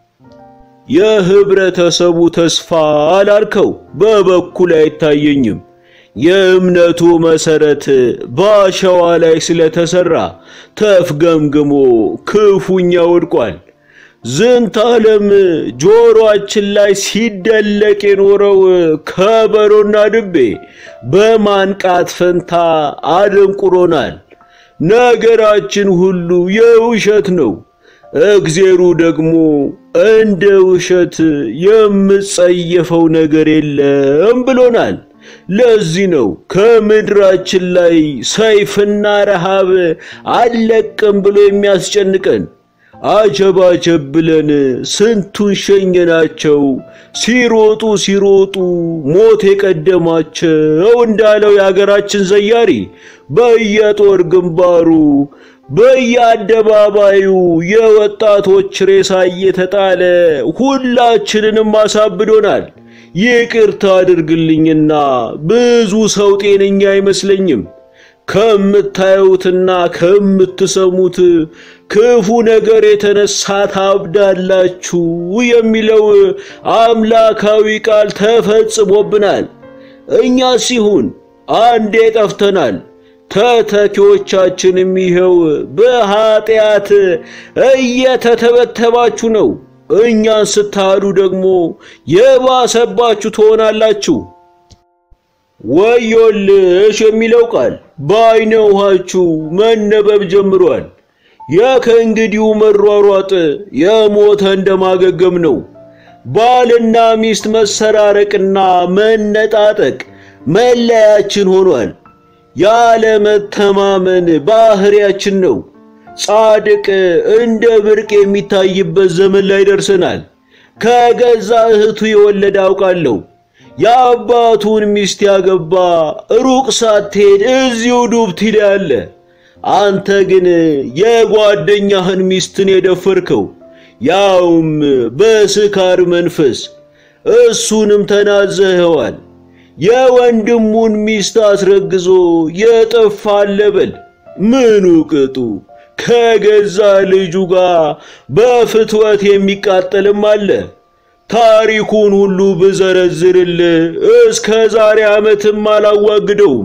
የህብረተሰቡ ተስፋ አላልከው በበኩል አይታየኝም። የእምነቱ መሰረት በአሸዋ ላይ ስለተሰራ ተፍገምግሞ ክፉኛ ወድቋል። ዝንተ ዓለም ጆሮአችን ላይ ሲደለቅ የኖረው ከበሮና ድቤ በማንቃት ፈንታ አደንቁሮናል። ነገራችን ሁሉ የውሸት ነው። እግዜሩ ደግሞ እንደ ውሸት የምጸየፈው ነገር የለም ብሎናል። ለዚህ ነው ከምድራችን ላይ ሰይፍና ረሃብ አልለቅም ብሎ የሚያስጨንቀን። አጀባጀብ ብለን ስንቱን ሸኘናቸው፣ ሲሮጡ ሲሮጡ ሞት የቀደማቸው እንዳለው የአገራችን ዘያሪ በየጦር ግንባሩ በየአደባባዩ የወጣቶች ሬሳ እየተጣለ ሁላችንንም አሳብዶናል። ይቅርታ አድርግልኝና ብዙ ሰው ጤነኛ አይመስለኝም። ከምታዩትና ከምትሰሙት ክፉ ነገር የተነሳ ታብዳላችሁ የሚለው አምላካዊ ቃል ተፈጽሞብናል። እኛ ሲሆን አንዴ ጠፍተናል። ተተኪዎቻችንም ይኸው በኃጢአት እየተተበተባችሁ ነው። እኛን ስታሉ ደግሞ የባሰባችሁ ትሆናላችሁ። ወዮልሽ የሚለው ቃል በዓይነ ውሃችሁ መነበብ ጀምሯል። የከእንግዲሁ መሯሯጥ የሞተ እንደማገገም ነው። ባልና ሚስት መሰራረቅና መነጣጠቅ መለያችን ሆኗል። ያለ መተማመን ባህሪያችን ነው። ጻድቅ እንደ ብርቅ የሚታይበት ዘመን ላይ ደርሰናል። ከገዛ እህቱ የወለደ አውቃለሁ። የአባቱን ሚስት ያገባ ሩቅ ሳትሄድ እዚሁ ዱብቲ ላይ አለ። አንተ ግን የጓደኛህን ሚስትን የደፈርከው ያውም በስካር መንፈስ፣ እሱንም ተናዘኸዋል። የወንድሙን ሚስት አስረግዞ የጠፋ አለ በል። ምኑ ቅጡ ከገዛ ልጁ ጋር በፍትወት የሚቃጠልም አለ። ታሪኩን ሁሉ ብዘረዝርል እስከ ዛሬ ዓመትም አላዋግደውም።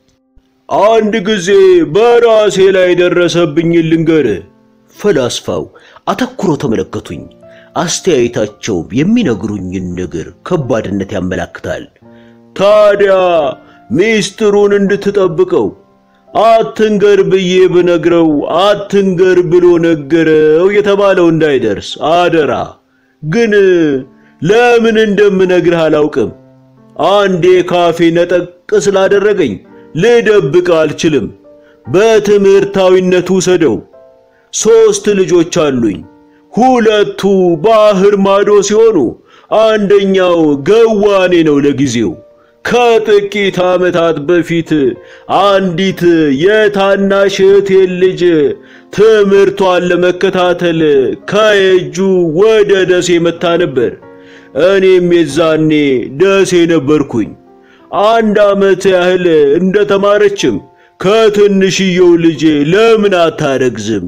አንድ ጊዜ በራሴ ላይ ደረሰብኝ ልንገር። ፈላስፋው አተኩሮ ተመለከቱኝ። አስተያየታቸው የሚነግሩኝን ነገር ከባድነት ያመላክታል። ታዲያ ሚስጥሩን እንድትጠብቀው አትንገር ብዬ ብነግረው አትንገር ብሎ ነገረው የተባለው እንዳይደርስ አደራ። ግን ለምን እንደምነግርህ አላውቅም። አንዴ ካፌ ነጠቅ ስላደረገኝ ልደብቅ አልችልም። በትምህርታዊነቱ ውሰደው። ሦስት ልጆች አሉኝ። ሁለቱ ባህር ማዶ ሲሆኑ አንደኛው ገዋኔ ነው ለጊዜው። ከጥቂት ዓመታት በፊት አንዲት የታናሽ እህቴን ልጅ ትምህርቷን ለመከታተል ከየጁ ወደ ደሴ መታ ነበር። እኔም የዛኔ ደሴ ነበርኩኝ። አንድ ዓመት ያህል እንደተማረችም ከትንሽየው ልጄ ለምን አታረግዝም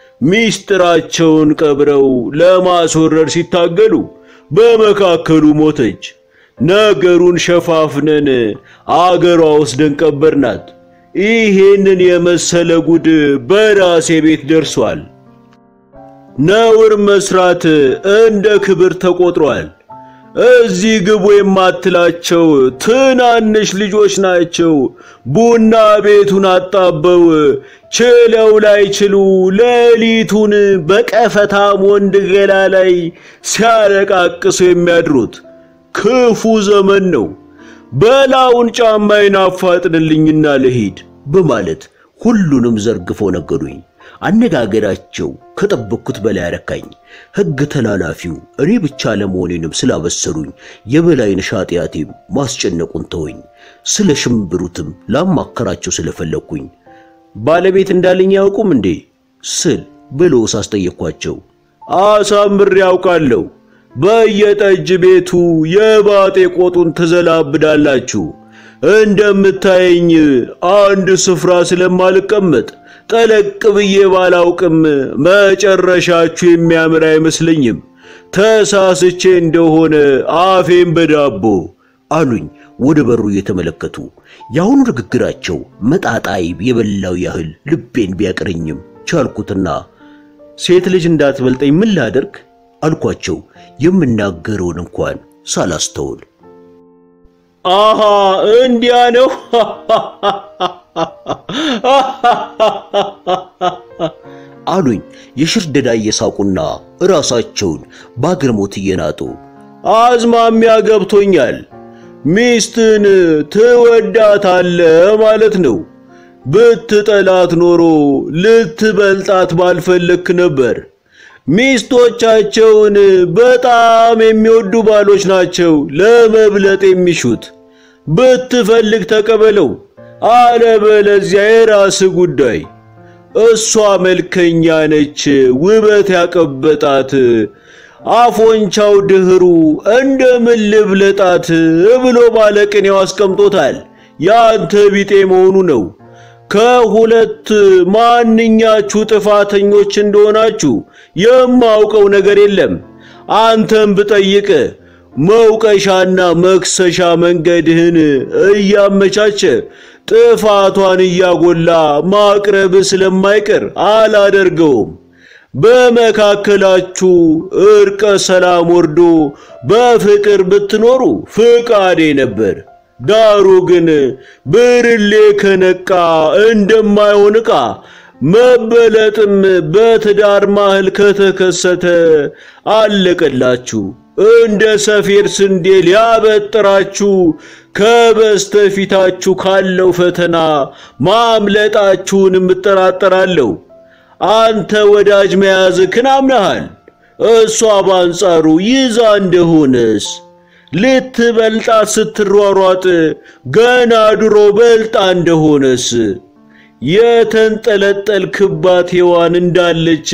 ሚስጥራቸውን ቀብረው ለማስወረድ ሲታገሉ በመካከሉ ሞተች። ነገሩን ሸፋፍነን አገሯ ወስደን ቀበርናት። ይሄንን የመሰለ ጉድ በራሴ ቤት ደርሷል። ነውር መስራት እንደ ክብር ተቆጥሯል። እዚህ ግቡ የማትላቸው ትናንሽ ልጆች ናቸው። ቡና ቤቱን አጣበው ችለው ላይችሉ ሌሊቱን በቀፈታም ወንድ ገላ ላይ ሲያለቃቅሱ የሚያድሩት ክፉ ዘመን ነው። በላውን ጫማዬን አፋጥንልኝና ልሂድ በማለት ሁሉንም ዘርግፈው ነገሩኝ። አነጋገራቸው ከጠበቅኩት በላይ አረካኝ። ሕግ ተላላፊው እኔ ብቻ ለመሆኔንም ስላበሰሩኝ የበላይነሽ ኃጢአቴም ማስጨነቁን ተወኝ። ስለ ሽምብሩትም ላማከራቸው ስለፈለግኩኝ ባለቤት እንዳለኝ ያውቁም እንዴ ስል ብለው ሳስጠየቅኳቸው አሳምሬ ያውቃለሁ። በየጠጅ ቤቱ የባጤ ቆጡን ትዘላብዳላችሁ። እንደምታየኝ አንድ ስፍራ ስለማልቀመጥ ጠለቅ ብዬ ባላውቅም መጨረሻችሁ የሚያምር አይመስለኝም። ተሳስቼ እንደሆነ አፌን በዳቦ አሉኝ ወደ በሩ እየተመለከቱ። የአሁኑ ንግግራቸው መጣጣይ የበላው ያህል ልቤን ቢያቅረኝም ቻልኩትና ሴት ልጅ እንዳትበልጠኝ ምን ላደርግ አልኳቸው፣ የምናገረውን እንኳን ሳላስተውል። አሃ እንዲያ ነው አሉኝ የሽርደዳ እየሳቁና ራሳቸውን በአግርሞት እየናጡ። አዝማሚያ ገብቶኛል። ሚስትን ትወዳታለህ ማለት ነው። ብትጠላት ኖሮ ልትበልጣት ባልፈለክ ነበር። ሚስቶቻቸውን በጣም የሚወዱ ባሎች ናቸው ለመብለጥ የሚሹት። ብትፈልግ ተቀበለው፣ አለበለዚያ የራስ ጉዳይ። እሷ መልከኛ ነች፣ ውበት ያቀበጣት አፎንቻው ድህሩ እንደምን ልብለጣት ብሎ ባለቅኔው አስቀምጦታል። ያንተ ቢጤ መሆኑ ነው። ከሁለት ማንኛችሁ ጥፋተኞች እንደሆናችሁ የማውቀው ነገር የለም። አንተም ብጠይቅ መውቀሻና መክሰሻ መንገድህን እያመቻቸ ጥፋቷን እያጎላ ማቅረብ ስለማይቀር አላደርገውም። በመካከላችሁ እርቀ ሰላም ወርዶ በፍቅር ብትኖሩ ፍቃዴ ነበር። ዳሩ ግን ብርሌ ከነቃ እንደማይሆን ዕቃ መበለጥም በትዳር ማህል ከተከሰተ አለቀላችሁ። እንደ ሰፌድ ስንዴ ሊያበጥራችሁ ከበስተፊታችሁ ካለው ፈተና ማምለጣችሁንም እጠራጠራለሁ። አንተ ወዳጅ መያዝክን አምነሃል። እሷ በአንጻሩ ይዛ እንደሆነስ ልትበልጣት ስትሯሯጥ ገና ድሮ በልጣ እንደሆነስ የተንጠለጠልክባት ሔዋን እንዳለች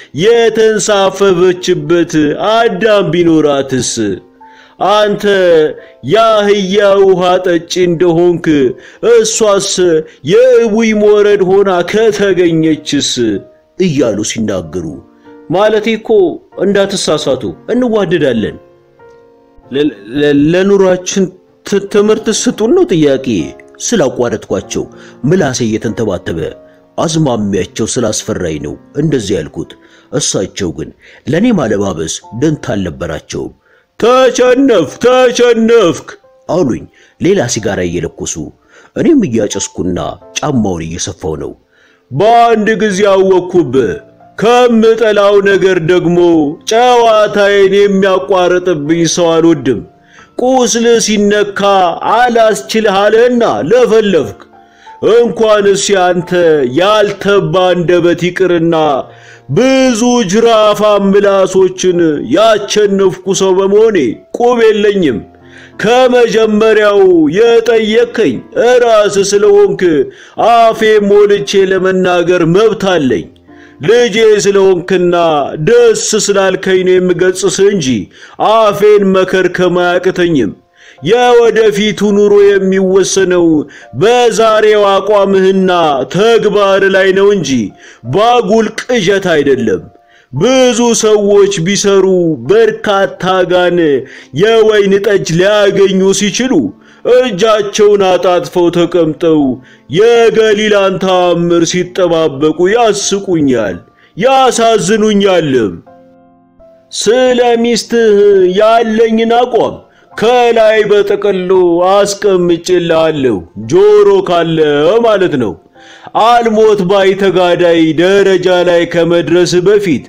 የተንሳፈፈችበት አዳም ቢኖራትስ አንተ የአህያ ውሃ ጠጪ እንደሆንክ እሷስ የእቡይ ሞረድ ሆና ከተገኘችስ እያሉ ሲናገሩ ማለቴ እኮ እንዳትሳሳቱ እንዋደዳለን ለኑሯችን ትምህርት ስጡን ነው ጥያቄ። ስላቋረጥኳቸው ምላሴ እየተንተባተበ አዝማሚያቸው ስላስፈራኝ ነው እንደዚህ ያልኩት። እሳቸው ግን ለእኔ ማለባበስ ደንታ አልነበራቸውም። ተቸነፍ ተቸነፍክ አሉኝ ሌላ ሲጋራ እየለኮሱ። እኔም እያጨስኩና ጫማውን እየሰፋው ነው። በአንድ ጊዜ አወቅኩብህ። ከምጠላው ነገር ደግሞ ጨዋታዬን የሚያቋርጥብኝ ሰው አልወድም። ቁስል ሲነካ አላስችልህ አለህና ለፈለፍክ። እንኳንስ ያንተ ያልተባ አንደበት ይቅርና ብዙ ጅራፋም ምላሶችን ያቸነፍኩ ሰው በመሆኔ ቁብ የለኝም። ከመጀመሪያው የጠየከኝ እራስ ስለሆንክ አፌ ሞልቼ ለመናገር መብት አለኝ። ልጄ ስለሆንክና ደስ ስላልከኝ ነው የምገጽስህ እንጂ አፌን መከርከም አያቅተኝም። የወደፊቱ ኑሮ የሚወሰነው በዛሬው አቋምህና ተግባር ላይ ነው እንጂ ባጉል ቅዠት አይደለም። ብዙ ሰዎች ቢሰሩ በርካታ ጋን የወይን ጠጅ ሊያገኙ ሲችሉ እጃቸውን አጣጥፈው ተቀምጠው የገሊላን ተአምር ሲጠባበቁ ያስቁኛል፣ ያሳዝኑኛልም። ስለ ሚስትህ ያለኝን አቋም ከላይ በጠቅሉ አስቀምጬልሃለሁ። ጆሮ ካለ ማለት ነው። አልሞት ባይ ተጋዳይ ደረጃ ላይ ከመድረስ በፊት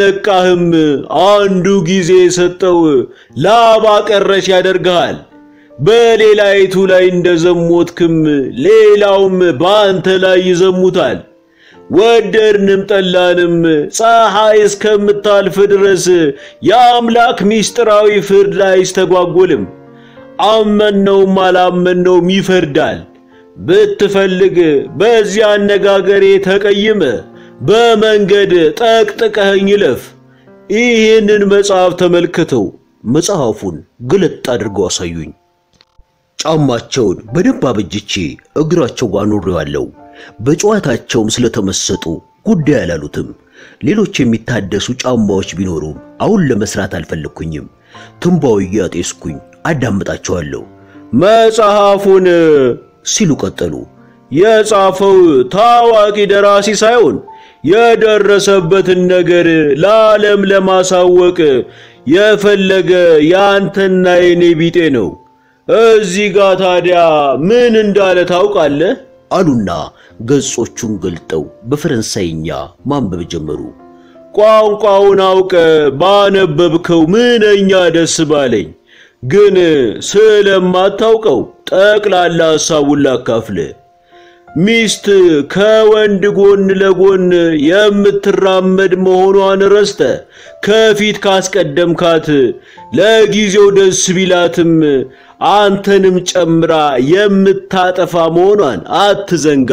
ካልነቃህም አንዱ ጊዜ የሰጠው ላባ ቀረሽ ያደርግሃል። በሌላይቱ ላይ እንደዘሞትክም ሌላውም በአንተ ላይ ይዘሙታል። ወደድንም ጠላንም ፀሐይ እስከምታልፍ ድረስ የአምላክ ምስጢራዊ ፍርድ አይስተጓጎልም። አመነውም አላመነውም ይፈርዳል። ብትፈልግ በዚህ አነጋገሬ ተቀይመ በመንገድ ጠቅጥቀኸኝ ይለፍ። ይህንን መጽሐፍ ተመልክተው መጽሐፉን ግልጥ አድርገው አሳዩኝ። ጫማቸውን በደንብ አበጅቼ እግራቸው ጋር ኖሬዋለሁ። በጨዋታቸውም ስለተመሰጡ ጉዳይ አላሉትም። ሌሎች የሚታደሱ ጫማዎች ቢኖሩም አሁን ለመስራት አልፈለግኩኝም። ትንባው እያጤስኩኝ አዳምጣቸዋለሁ። መጽሐፉን ሲሉ ቀጠሉ። የጻፈው ታዋቂ ደራሲ ሳይሆን የደረሰበትን ነገር ለዓለም ለማሳወቅ የፈለገ የአንተና የኔ ቢጤ ነው። እዚህ ጋር ታዲያ ምን እንዳለ ታውቃለህ? አሉና ገጾቹን ገልጠው በፈረንሳይኛ ማንበብ ጀመሩ። ቋንቋውን አውቀ ባነበብከው ምንኛ ደስ ባለኝ። ግን ስለማታውቀው ጠቅላላ ሐሳቡን ላካፍል። ሚስት ከወንድ ጎን ለጎን የምትራመድ መሆኗን ረስተ ከፊት ካስቀደምካት ለጊዜው ደስ ቢላትም አንተንም ጨምራ የምታጠፋ መሆኗን አትዘንጋ።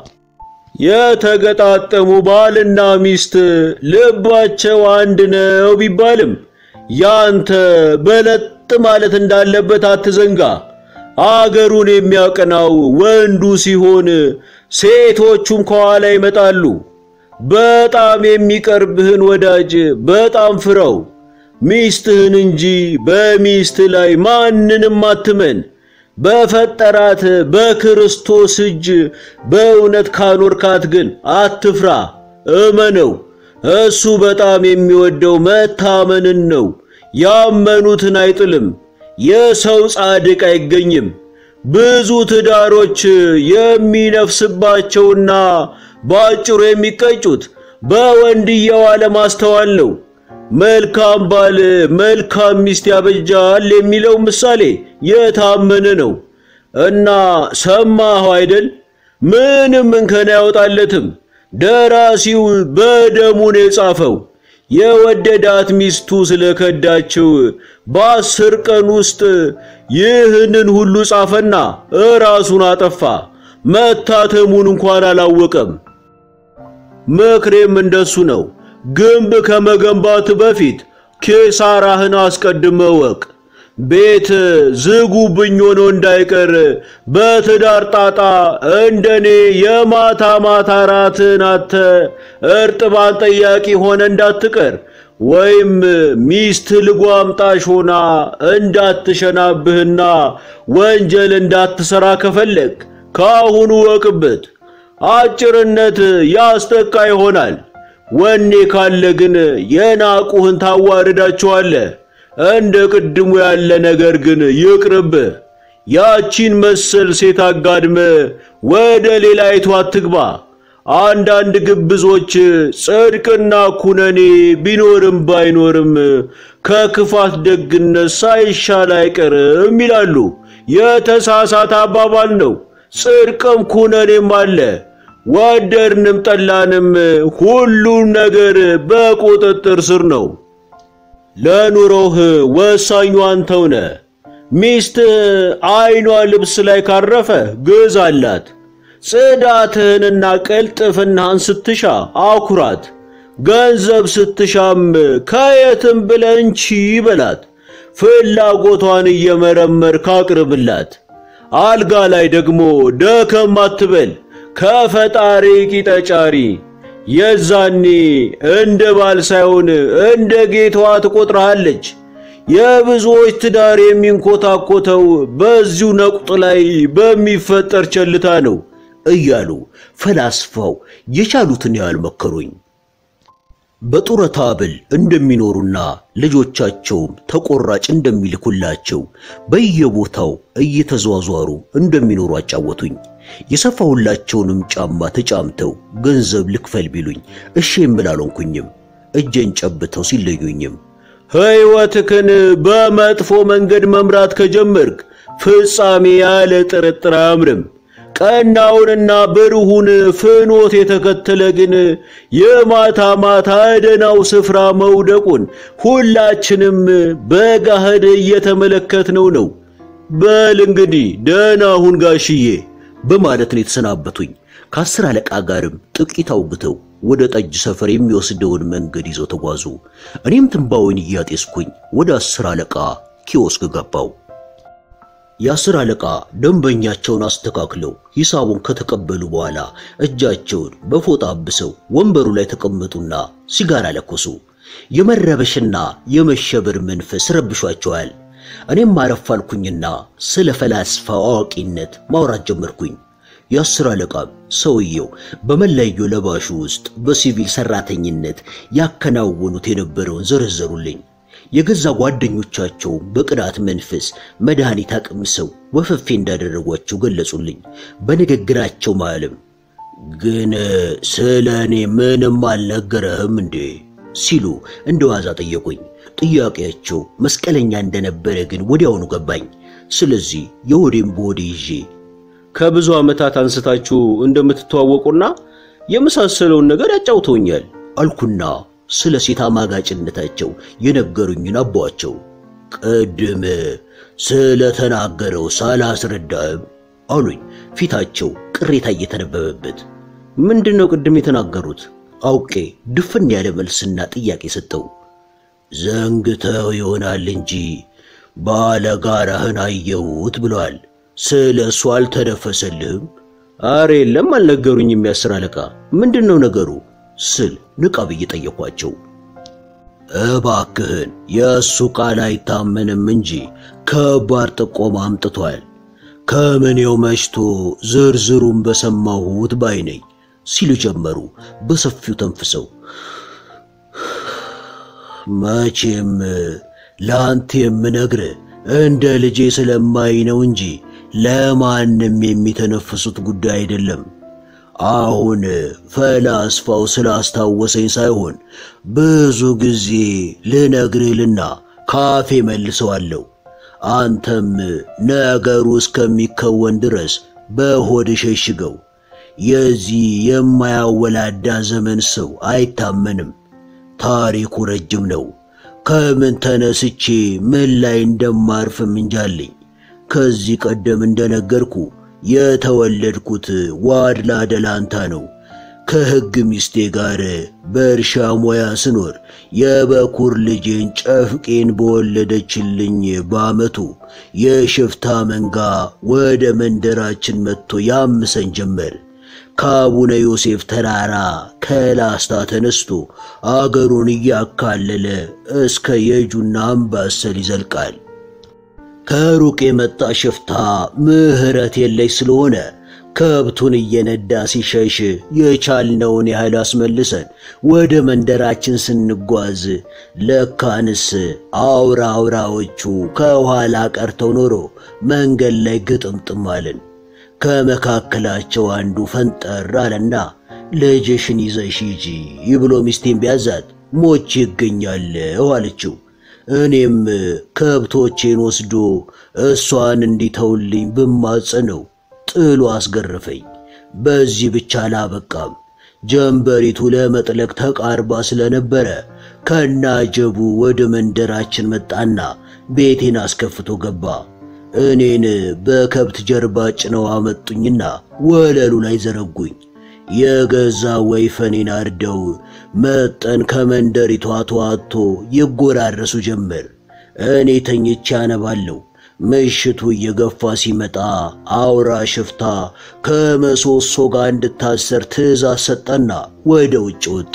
የተገጣጠሙ ባልና ሚስት ልባቸው አንድ ነው ቢባልም ያንተ በለጥ ማለት እንዳለበት አትዘንጋ። አገሩን የሚያቀናው ወንዱ ሲሆን ሴቶቹም ከኋላ ይመጣሉ። በጣም የሚቀርብህን ወዳጅ በጣም ፍረው፣ ሚስትህን እንጂ በሚስት ላይ ማንንም አትመን። በፈጠራት በክርስቶስ እጅ በእውነት ካኖርካት ግን አትፍራ፣ እመነው። እሱ በጣም የሚወደው መታመንን ነው። ያመኑትን አይጥልም። የሰው ጻድቅ አይገኝም። ብዙ ትዳሮች የሚነፍስባቸውና በአጭሩ የሚቀጩት በወንድየው አለማስተዋል ነው። መልካም ባል መልካም ሚስት ያበጃል የሚለው ምሳሌ የታመነ ነው እና ሰማሁ አይደል? ምንም እንከን አያወጣለትም። ደራሲው በደሙ ነው የጻፈው። የወደዳት ሚስቱ ስለከዳችው በአስር ቀን ውስጥ ይህንን ሁሉ ጻፈና እራሱን አጠፋ። መታተሙን እንኳን አላወቀም። ምክሬም እንደሱ ነው። ግንብ ከመገንባት በፊት ኪሳራህን አስቀድመ ወቅ። ቤት ዝጉብኝ ሆኖ እንዳይቀር በትዳር ጣጣ እንደኔ የማታ ማታ ራትን አተ እርጥባን ጠያቂ ሆነ እንዳትቀር ወይም ሚስት ልጓምጣሽ ሆና እንዳትሸናብህና ወንጀል እንዳትሰራ ከፈለግ ካሁኑ ወቅበት። አጭርነት ያስጠቃ ይሆናል። ወኔ ካለ ግን የናቁህን ታዋርዳቸዋለህ። እንደ ቅድሙ ያለ ነገር ግን ይቅርብ። ያቺን መሰል ሴት አጋድመ ወደ ሌላይቱ አትግባ። አንዳንድ ግብዞች ጽድቅና ኩነኔ ቢኖርም ባይኖርም ከክፋት ደግነት ሳይሻል አይቀርም ይላሉ። የተሳሳተ አባባል ነው። ጽድቅም ኩነኔም አለ። ወደድንም ጠላንም ሁሉም ነገር በቁጥጥር ስር ነው። ለኑሮህ ወሳኙ አንተው ነህ። ሚስትህ አይኗ ልብስ ላይ ካረፈ ግዛላት። ጽዳትህንና ቅልጥፍናህን ስትሻ አኩራት። ገንዘብ ስትሻም ከየትም ብለህ እንቺ በላት። ፍላጎቷን እየመረመርክ አቅርብላት። አልጋ ላይ ደግሞ ደከም አትበል። ከፈጣሪ ቂጠጫሪ የዛኔ እንደ ባል ሳይሆን እንደ ጌታዋ ትቆጥረሃለች። የብዙዎች ትዳር የሚንኮታኮተው በዚሁ ነቁጥ ላይ በሚፈጠር ቸልታ ነው እያሉ ፈላስፋው የቻሉትን ያህል መከሩኝ። በጡረታ ብል እንደሚኖሩና ልጆቻቸውም ተቆራጭ እንደሚልኩላቸው በየቦታው እየተዟዟሩ እንደሚኖሩ አጫወቱኝ። የሰፋሁላቸውንም ጫማ ተጫምተው ገንዘብ ልክፈል ቢሉኝ እሺ የምል አልሆንኩኝም። እጄን ጨብተው ሲለዩኝም ሕይወትክን በመጥፎ መንገድ መምራት ከጀመርክ ፍጻሜ ያለ ጥርጥር አያምርም። ቀናውንና ብሩሁን ፍኖት የተከተለ ግን የማታ ማታ ደናው ስፍራ መውደቁን ሁላችንም በጋህድ እየተመለከትነው ነው። በል እንግዲህ ደህና ሁን ጋሽዬ በማለት ነው የተሰናበቱኝ። ከአስር አለቃ ጋርም ጥቂት አውግተው ወደ ጠጅ ሰፈር የሚወስደውን መንገድ ይዘው ተጓዙ። እኔም ትንባውን እያጤስኩኝ ወደ አስር አለቃ ኪዮስክ ገባው። የአስር አለቃ ደንበኛቸውን አስተካክለው ሂሳቡን ከተቀበሉ በኋላ እጃቸውን በፎጣ አብሰው ወንበሩ ላይ ተቀመጡና ሲጋራ ለኮሱ። የመረበሽና የመሸበር መንፈስ ረብሿቸዋል። እኔም አረፍ አልኩኝና ስለ ፈላስፋ አዋቂነት ማውራት ጀመርኩኝ። የአስር አለቃም ሰውየው በመለዮ ለባሹ ውስጥ በሲቪል ሰራተኝነት ያከናወኑት የነበረውን ዘረዘሩልኝ። የገዛ ጓደኞቻቸው በቅናት መንፈስ መድኃኒት አቅምሰው ወፈፌ እንዳደረጓቸው ገለጹልኝ። በንግግራቸው ማለም ግን ስለ እኔ ምንም አልነገረህም እንዴ ሲሉ እንደ ዋዛ ጠየቁኝ። ጥያቄያቸው መስቀለኛ እንደነበረ ግን ወዲያውኑ ገባኝ። ስለዚህ የሆዴን በሆዴ ይዤ ከብዙ ዓመታት አንስታችሁ እንደምትተዋወቁና የመሳሰለውን ነገር ያጫውተውኛል አልኩና ስለ ሴት አማጋጭነታቸው የነገሩኝን አቧቸው። ቅድም ስለተናገረው ሳላስረዳህም አሉኝ፣ ፊታቸው ቅሬታ እየተነበበበት። ምንድን ነው ቅድም የተናገሩት? አውቄ ድፍን ያለ መልስና ጥያቄ ሰጠው። ዘንግተው ይሆናል እንጂ ባለጋራህን አየሁት ብለዋል። ስለ እሱ አልተነፈሰልህም? አረ የለም አልነገሩኝም። የአስር አለቃ ምንድን ነው ነገሩ ስል ንቃ ብዬ ጠየኳቸው። እባክህን የእሱ ቃል አይታመንም እንጂ ከባድ ጥቆማ አምጥቷል። ከምኔው መሽቶ ዝርዝሩን በሰማሁት ባይ ነኝ ሲሉ ጀመሩ በሰፊው ተንፍሰው። መቼም ለአንተ የምነግርህ እንደ ልጄ ስለማይ ነው እንጂ ለማንም የሚተነፍሱት ጉዳይ አይደለም። አሁን ፈላስፋው ስላስታወሰኝ ሳይሆን ብዙ ጊዜ ልነግርህልና ካፌ መልሰዋለሁ። አንተም ነገሩ እስከሚከወን ድረስ በሆድ ሸሽገው። የዚህ የማያወላዳ ዘመን ሰው አይታመንም። ታሪኩ ረጅም ነው። ከምን ተነስቼ ምን ላይ እንደማርፍም እንጃለኝ። ከዚህ ቀደም እንደነገርኩ የተወለድኩት ዋድላ ደላንታ ነው። ከሕግ ሚስቴ ጋር በእርሻ ሙያ ስኖር የበኩር ልጄን ጨፍቄን በወለደችልኝ በዓመቱ የሽፍታ መንጋ ወደ መንደራችን መጥቶ ያምሰን ጀመር። ከአቡነ ዮሴፍ ተራራ ከላስታ ተነስቶ አገሩን እያካለለ እስከ የጁና አምባሰል ይዘልቃል። ከሩቅ የመጣ ሽፍታ ምሕረት የለሽ ስለሆነ ከብቱን እየነዳ ሲሸሽ የቻልነውን ያህል አስመልሰን ወደ መንደራችን ስንጓዝ ለካንስ አውራ አውራዎቹ ከኋላ ቀርተው ኖሮ መንገድ ላይ ግጥምጥም አለን። ከመካከላቸው አንዱ ፈንጠር አለና ልጅሽን ይዘሽ ሂጂ ብሎ ሚስቴን ቢያዛት ሞቼ ይገኛለሁ አለችው። እኔም ከብቶቼን ወስዶ እሷን እንዲተውልኝ ብማጸነው ጥሎ አስገረፈኝ። በዚህ ብቻ አላበቃም። ጀንበሪቱ ለመጥለቅ ተቃርባ ስለነበረ ከናጀቡ ወደ መንደራችን መጣና ቤቴን አስከፍቶ ገባ። እኔን በከብት ጀርባ ጭነው አመጡኝና ወለሉ ላይ ዘረጉኝ። የገዛ ወይፈኔን አርደው መጠን ከመንደሪቷ ተዋጥቶ ይጎራረሱ ጀመር። እኔ ተኝቼ አነባለሁ። ምሽቱ እየገፋ ሲመጣ አውራ ሽፍታ ከመሶሶ ጋር እንድታሰር ትእዛዝ ሰጠና ወደ ውጭ ወጣ።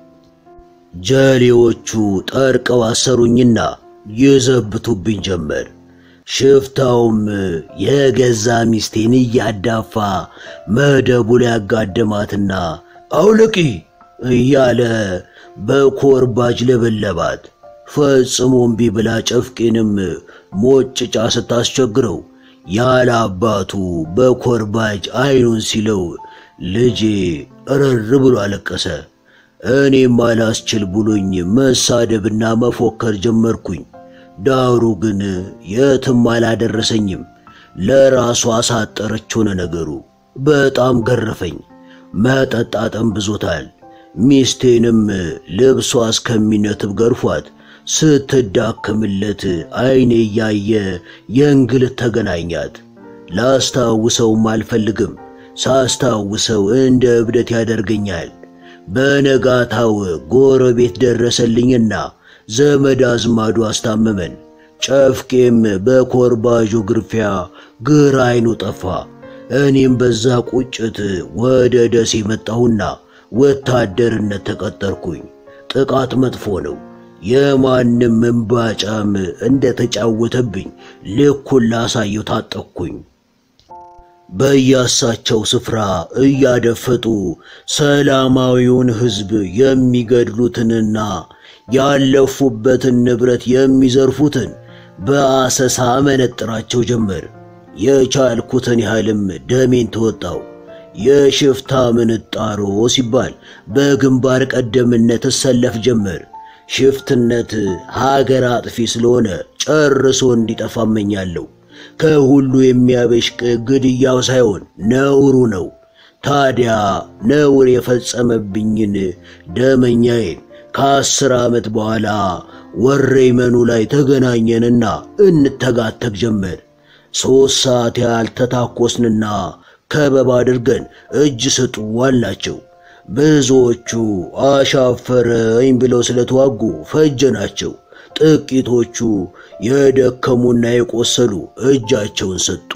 ጀሌዎቹ ጠርቀው አሰሩኝና ይዘብቱብኝ ጀመር። ሽፍታውም የገዛ ሚስቴን እያዳፋ መደቡ ላይ ያጋደማትና አውልቂ እያለ በኮርባጅ ለበለባት። ፈጽሞ እምቢ ብላ ጨፍቄንም ሞጭጫ ስታስቸግረው ያለ አባቱ በኮርባጅ አይኑን ሲለው ልጄ እረር ብሎ አለቀሰ። እኔም አላስችል ብሎኝ መሳደብና መፎከር ጀመርኩኝ። ዳሩ ግን የትም አላደረሰኝም። ለራሷ አሳጠረች ሆነ ነገሩ። በጣም ገረፈኝ። መጠጣጠም ብዙታል። ሚስቴንም ልብሷ እስከሚነትብ ገርፏት ስትዳክምለት አይኔ እያየ የእንግልት ተገናኛት። ላስታውሰውም አልፈልግም። ሳስታውሰው እንደ እብደት ያደርገኛል። በነጋታው ጎረቤት ደረሰልኝና ዘመድ አዝማዱ አስታመመን። ጨፍቄም በኮርባዡ ግርፊያ ግራ አይኑ ጠፋ። እኔም በዛ ቁጭት ወደ ደሴ መጣሁና ወታደርነት ተቀጠርኩኝ። ጥቃት መጥፎ ነው። የማንም እምባጫም እንደተጫወተብኝ ልኩን ላሳየው ታጠቅኩኝ። በያሳቸው ስፍራ እያደፈጡ ሰላማዊውን ሕዝብ የሚገድሉትንና ያለፉበትን ንብረት የሚዘርፉትን በአሰሳ መነጥራቸው ጀመር። የቻልኩትን ያህልም ደሜን ተወጣው። የሽፍታ ምንጣሮ ሲባል በግንባር ቀደምነት እሰለፍ ጀመር። ሽፍትነት ሀገር አጥፊ ስለሆነ ጨርሶ እንዲጠፋ እመኛለሁ። ከሁሉ የሚያበሽቅ ግድያው ሳይሆን ነውሩ ነው። ታዲያ ነውር የፈጸመብኝን ደመኛዬን ከአስር ዓመት በኋላ ወሬመኑ ላይ ተገናኘንና እንተጋተግ ጀመር። ሦስት ሰዓት ያህል ተታኮስንና ከበባ አድርገን እጅ ስጡ አልናቸው። ብዙዎቹ አሻፈረኝ ብለው ስለተዋጉ ፈጀናቸው። ጥቂቶቹ የደከሙና የቆሰሉ እጃቸውን ሰጡ።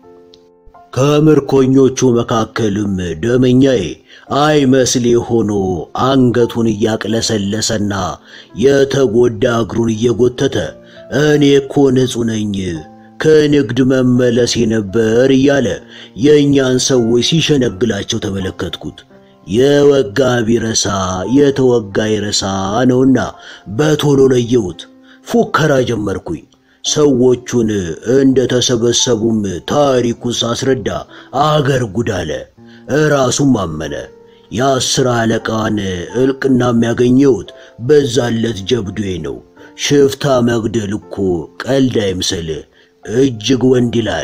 ከምርኮኞቹ መካከልም ደመኛዬ አይመስሌ ሆኖ አንገቱን እያቅለሰለሰና የተጎዳ እግሩን እየጎተተ እኔ እኮ ንጹሕ ነኝ ከንግድ መመለሴ ነበር እያለ የእኛን ሰዎች ሲሸነግላቸው ተመለከትኩት። የወጋ ቢረሳ የተወጋ ይረሳ ነውና በቶሎ ለየሁት። ፉከራ ጀመርኩኝ። ሰዎቹን እንደ ተሰበሰቡም ታሪኩን ሳስረዳ አገር ጉድ አለ። እራሱም አመነ። የአስር አለቃን እልቅና የሚያገኘሁት በዛለት ጀብዱዬ ነው። ሽፍታ መግደል እኮ ቀልድ አይምሰል፣ እጅግ ወንድ ይላል።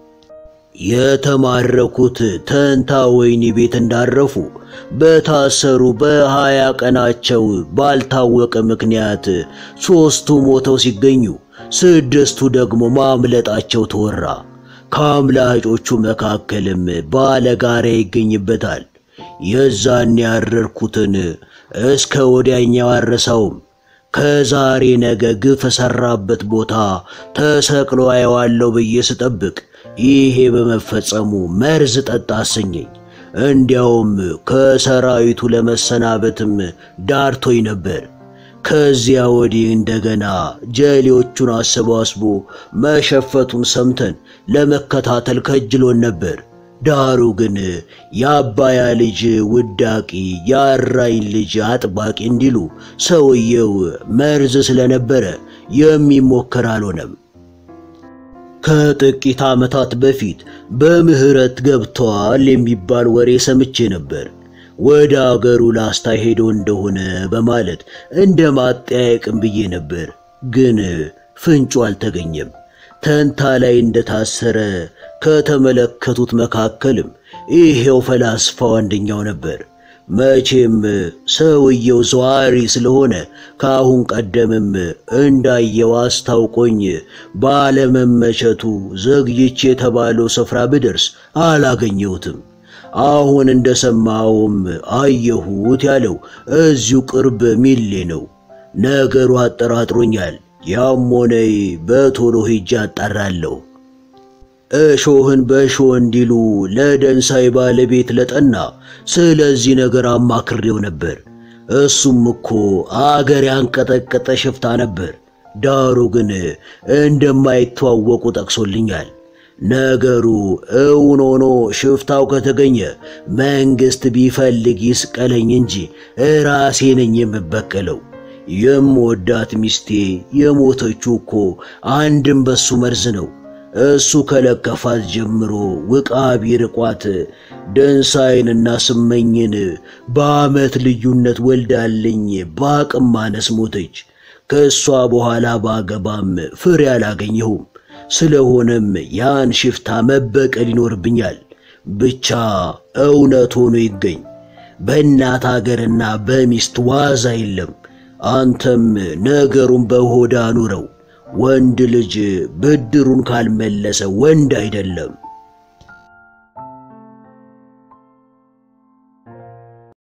የተማረኩት ተንታ ወይኒ ቤት እንዳረፉ በታሰሩ በሀያ ቀናቸው ባልታወቀ ምክንያት ሦስቱ ሞተው ሲገኙ ስድስቱ ደግሞ ማምለጣቸው ተወራ። ከአምላጮቹ መካከልም ባለጋራ ይገኝበታል። የዛን ያረርኩትን እስከ ወዲያኛው አረሳውም። ከዛሬ ነገ ግፍ ሰራበት ቦታ ተሰቅሎ አየዋለሁ ብዬ ስጠብቅ ይሄ በመፈጸሙ መርዝ ጠጣ አሰኘኝ። እንዲያውም ከሰራዊቱ ለመሰናበትም ዳርቶኝ ነበር። ከዚያ ወዲህ እንደገና ጀሌዎቹን አሰባስቦ መሸፈቱን ሰምተን ለመከታተል ከጅሎን ነበር። ዳሩ ግን የአባያ ልጅ ውዳቂ የአራኝ ልጅ አጥባቂ እንዲሉ ሰውየው መርዝ ስለነበረ የሚሞከር አልሆነም። ከጥቂት ዓመታት በፊት በምህረት ገብተዋል የሚባል ወሬ ሰምቼ ነበር። ወደ አገሩ ላስታ ሄዶ እንደሆነ በማለት እንደ ማጠያየቅም ብዬ ነበር። ግን ፍንጩ አልተገኘም። ተንታ ላይ እንደታሰረ ከተመለከቱት መካከልም ይሄው ፈላስፋው አንደኛው ነበር። መቼም ሰውየው ዘዋሪ ስለሆነ ከአሁን ቀደምም እንዳየው አስታውቆኝ ባለመመቸቱ ዘግይቼ የተባለው ስፍራ ብደርስ አላገኘሁትም። አሁን እንደሰማውም አየሁት ያለው እዚሁ ቅርብ ሚሌ ነው። ነገሩ አጠራጥሮኛል። ያም ሆነ በቶሎ ሄጄ አጣራለሁ። እሾህን በእሾህ እንዲሉ ለደንሳይ ባለቤት ለጠና ስለዚህ ነገር አማክሬው ነበር። እሱም እኮ አገር ያንቀጠቀጠ ሽፍታ ነበር። ዳሩ ግን እንደማይተዋወቁ ጠቅሶልኛል። ነገሩ እውን ሆኖ ሽፍታው ከተገኘ መንግሥት ቢፈልግ ይስቀለኝ እንጂ ራሴ ነኝ የምበቀለው። የምወዳት ሚስቴ የሞተችው እኮ አንድም በሱ መርዝ ነው። እሱ ከለከፋት ጀምሮ ውቃቢ ርቋት ደንሳይንና ስመኝን በዓመት ልዩነት ወልዳልኝ በአቅም ማነስ ሞተች። ከእሷ በኋላ ባገባም ፍሬ አላገኘሁም። ስለሆነም ያን ሽፍታ መበቀል ይኖርብኛል። ብቻ እውነት ሆኖ ይገኝ። በእናት አገርና በሚስት ዋዛ የለም። አንተም ነገሩን በሆዳ አኑረው። ወንድ ልጅ ብድሩን ካልመለሰ ወንድ አይደለም።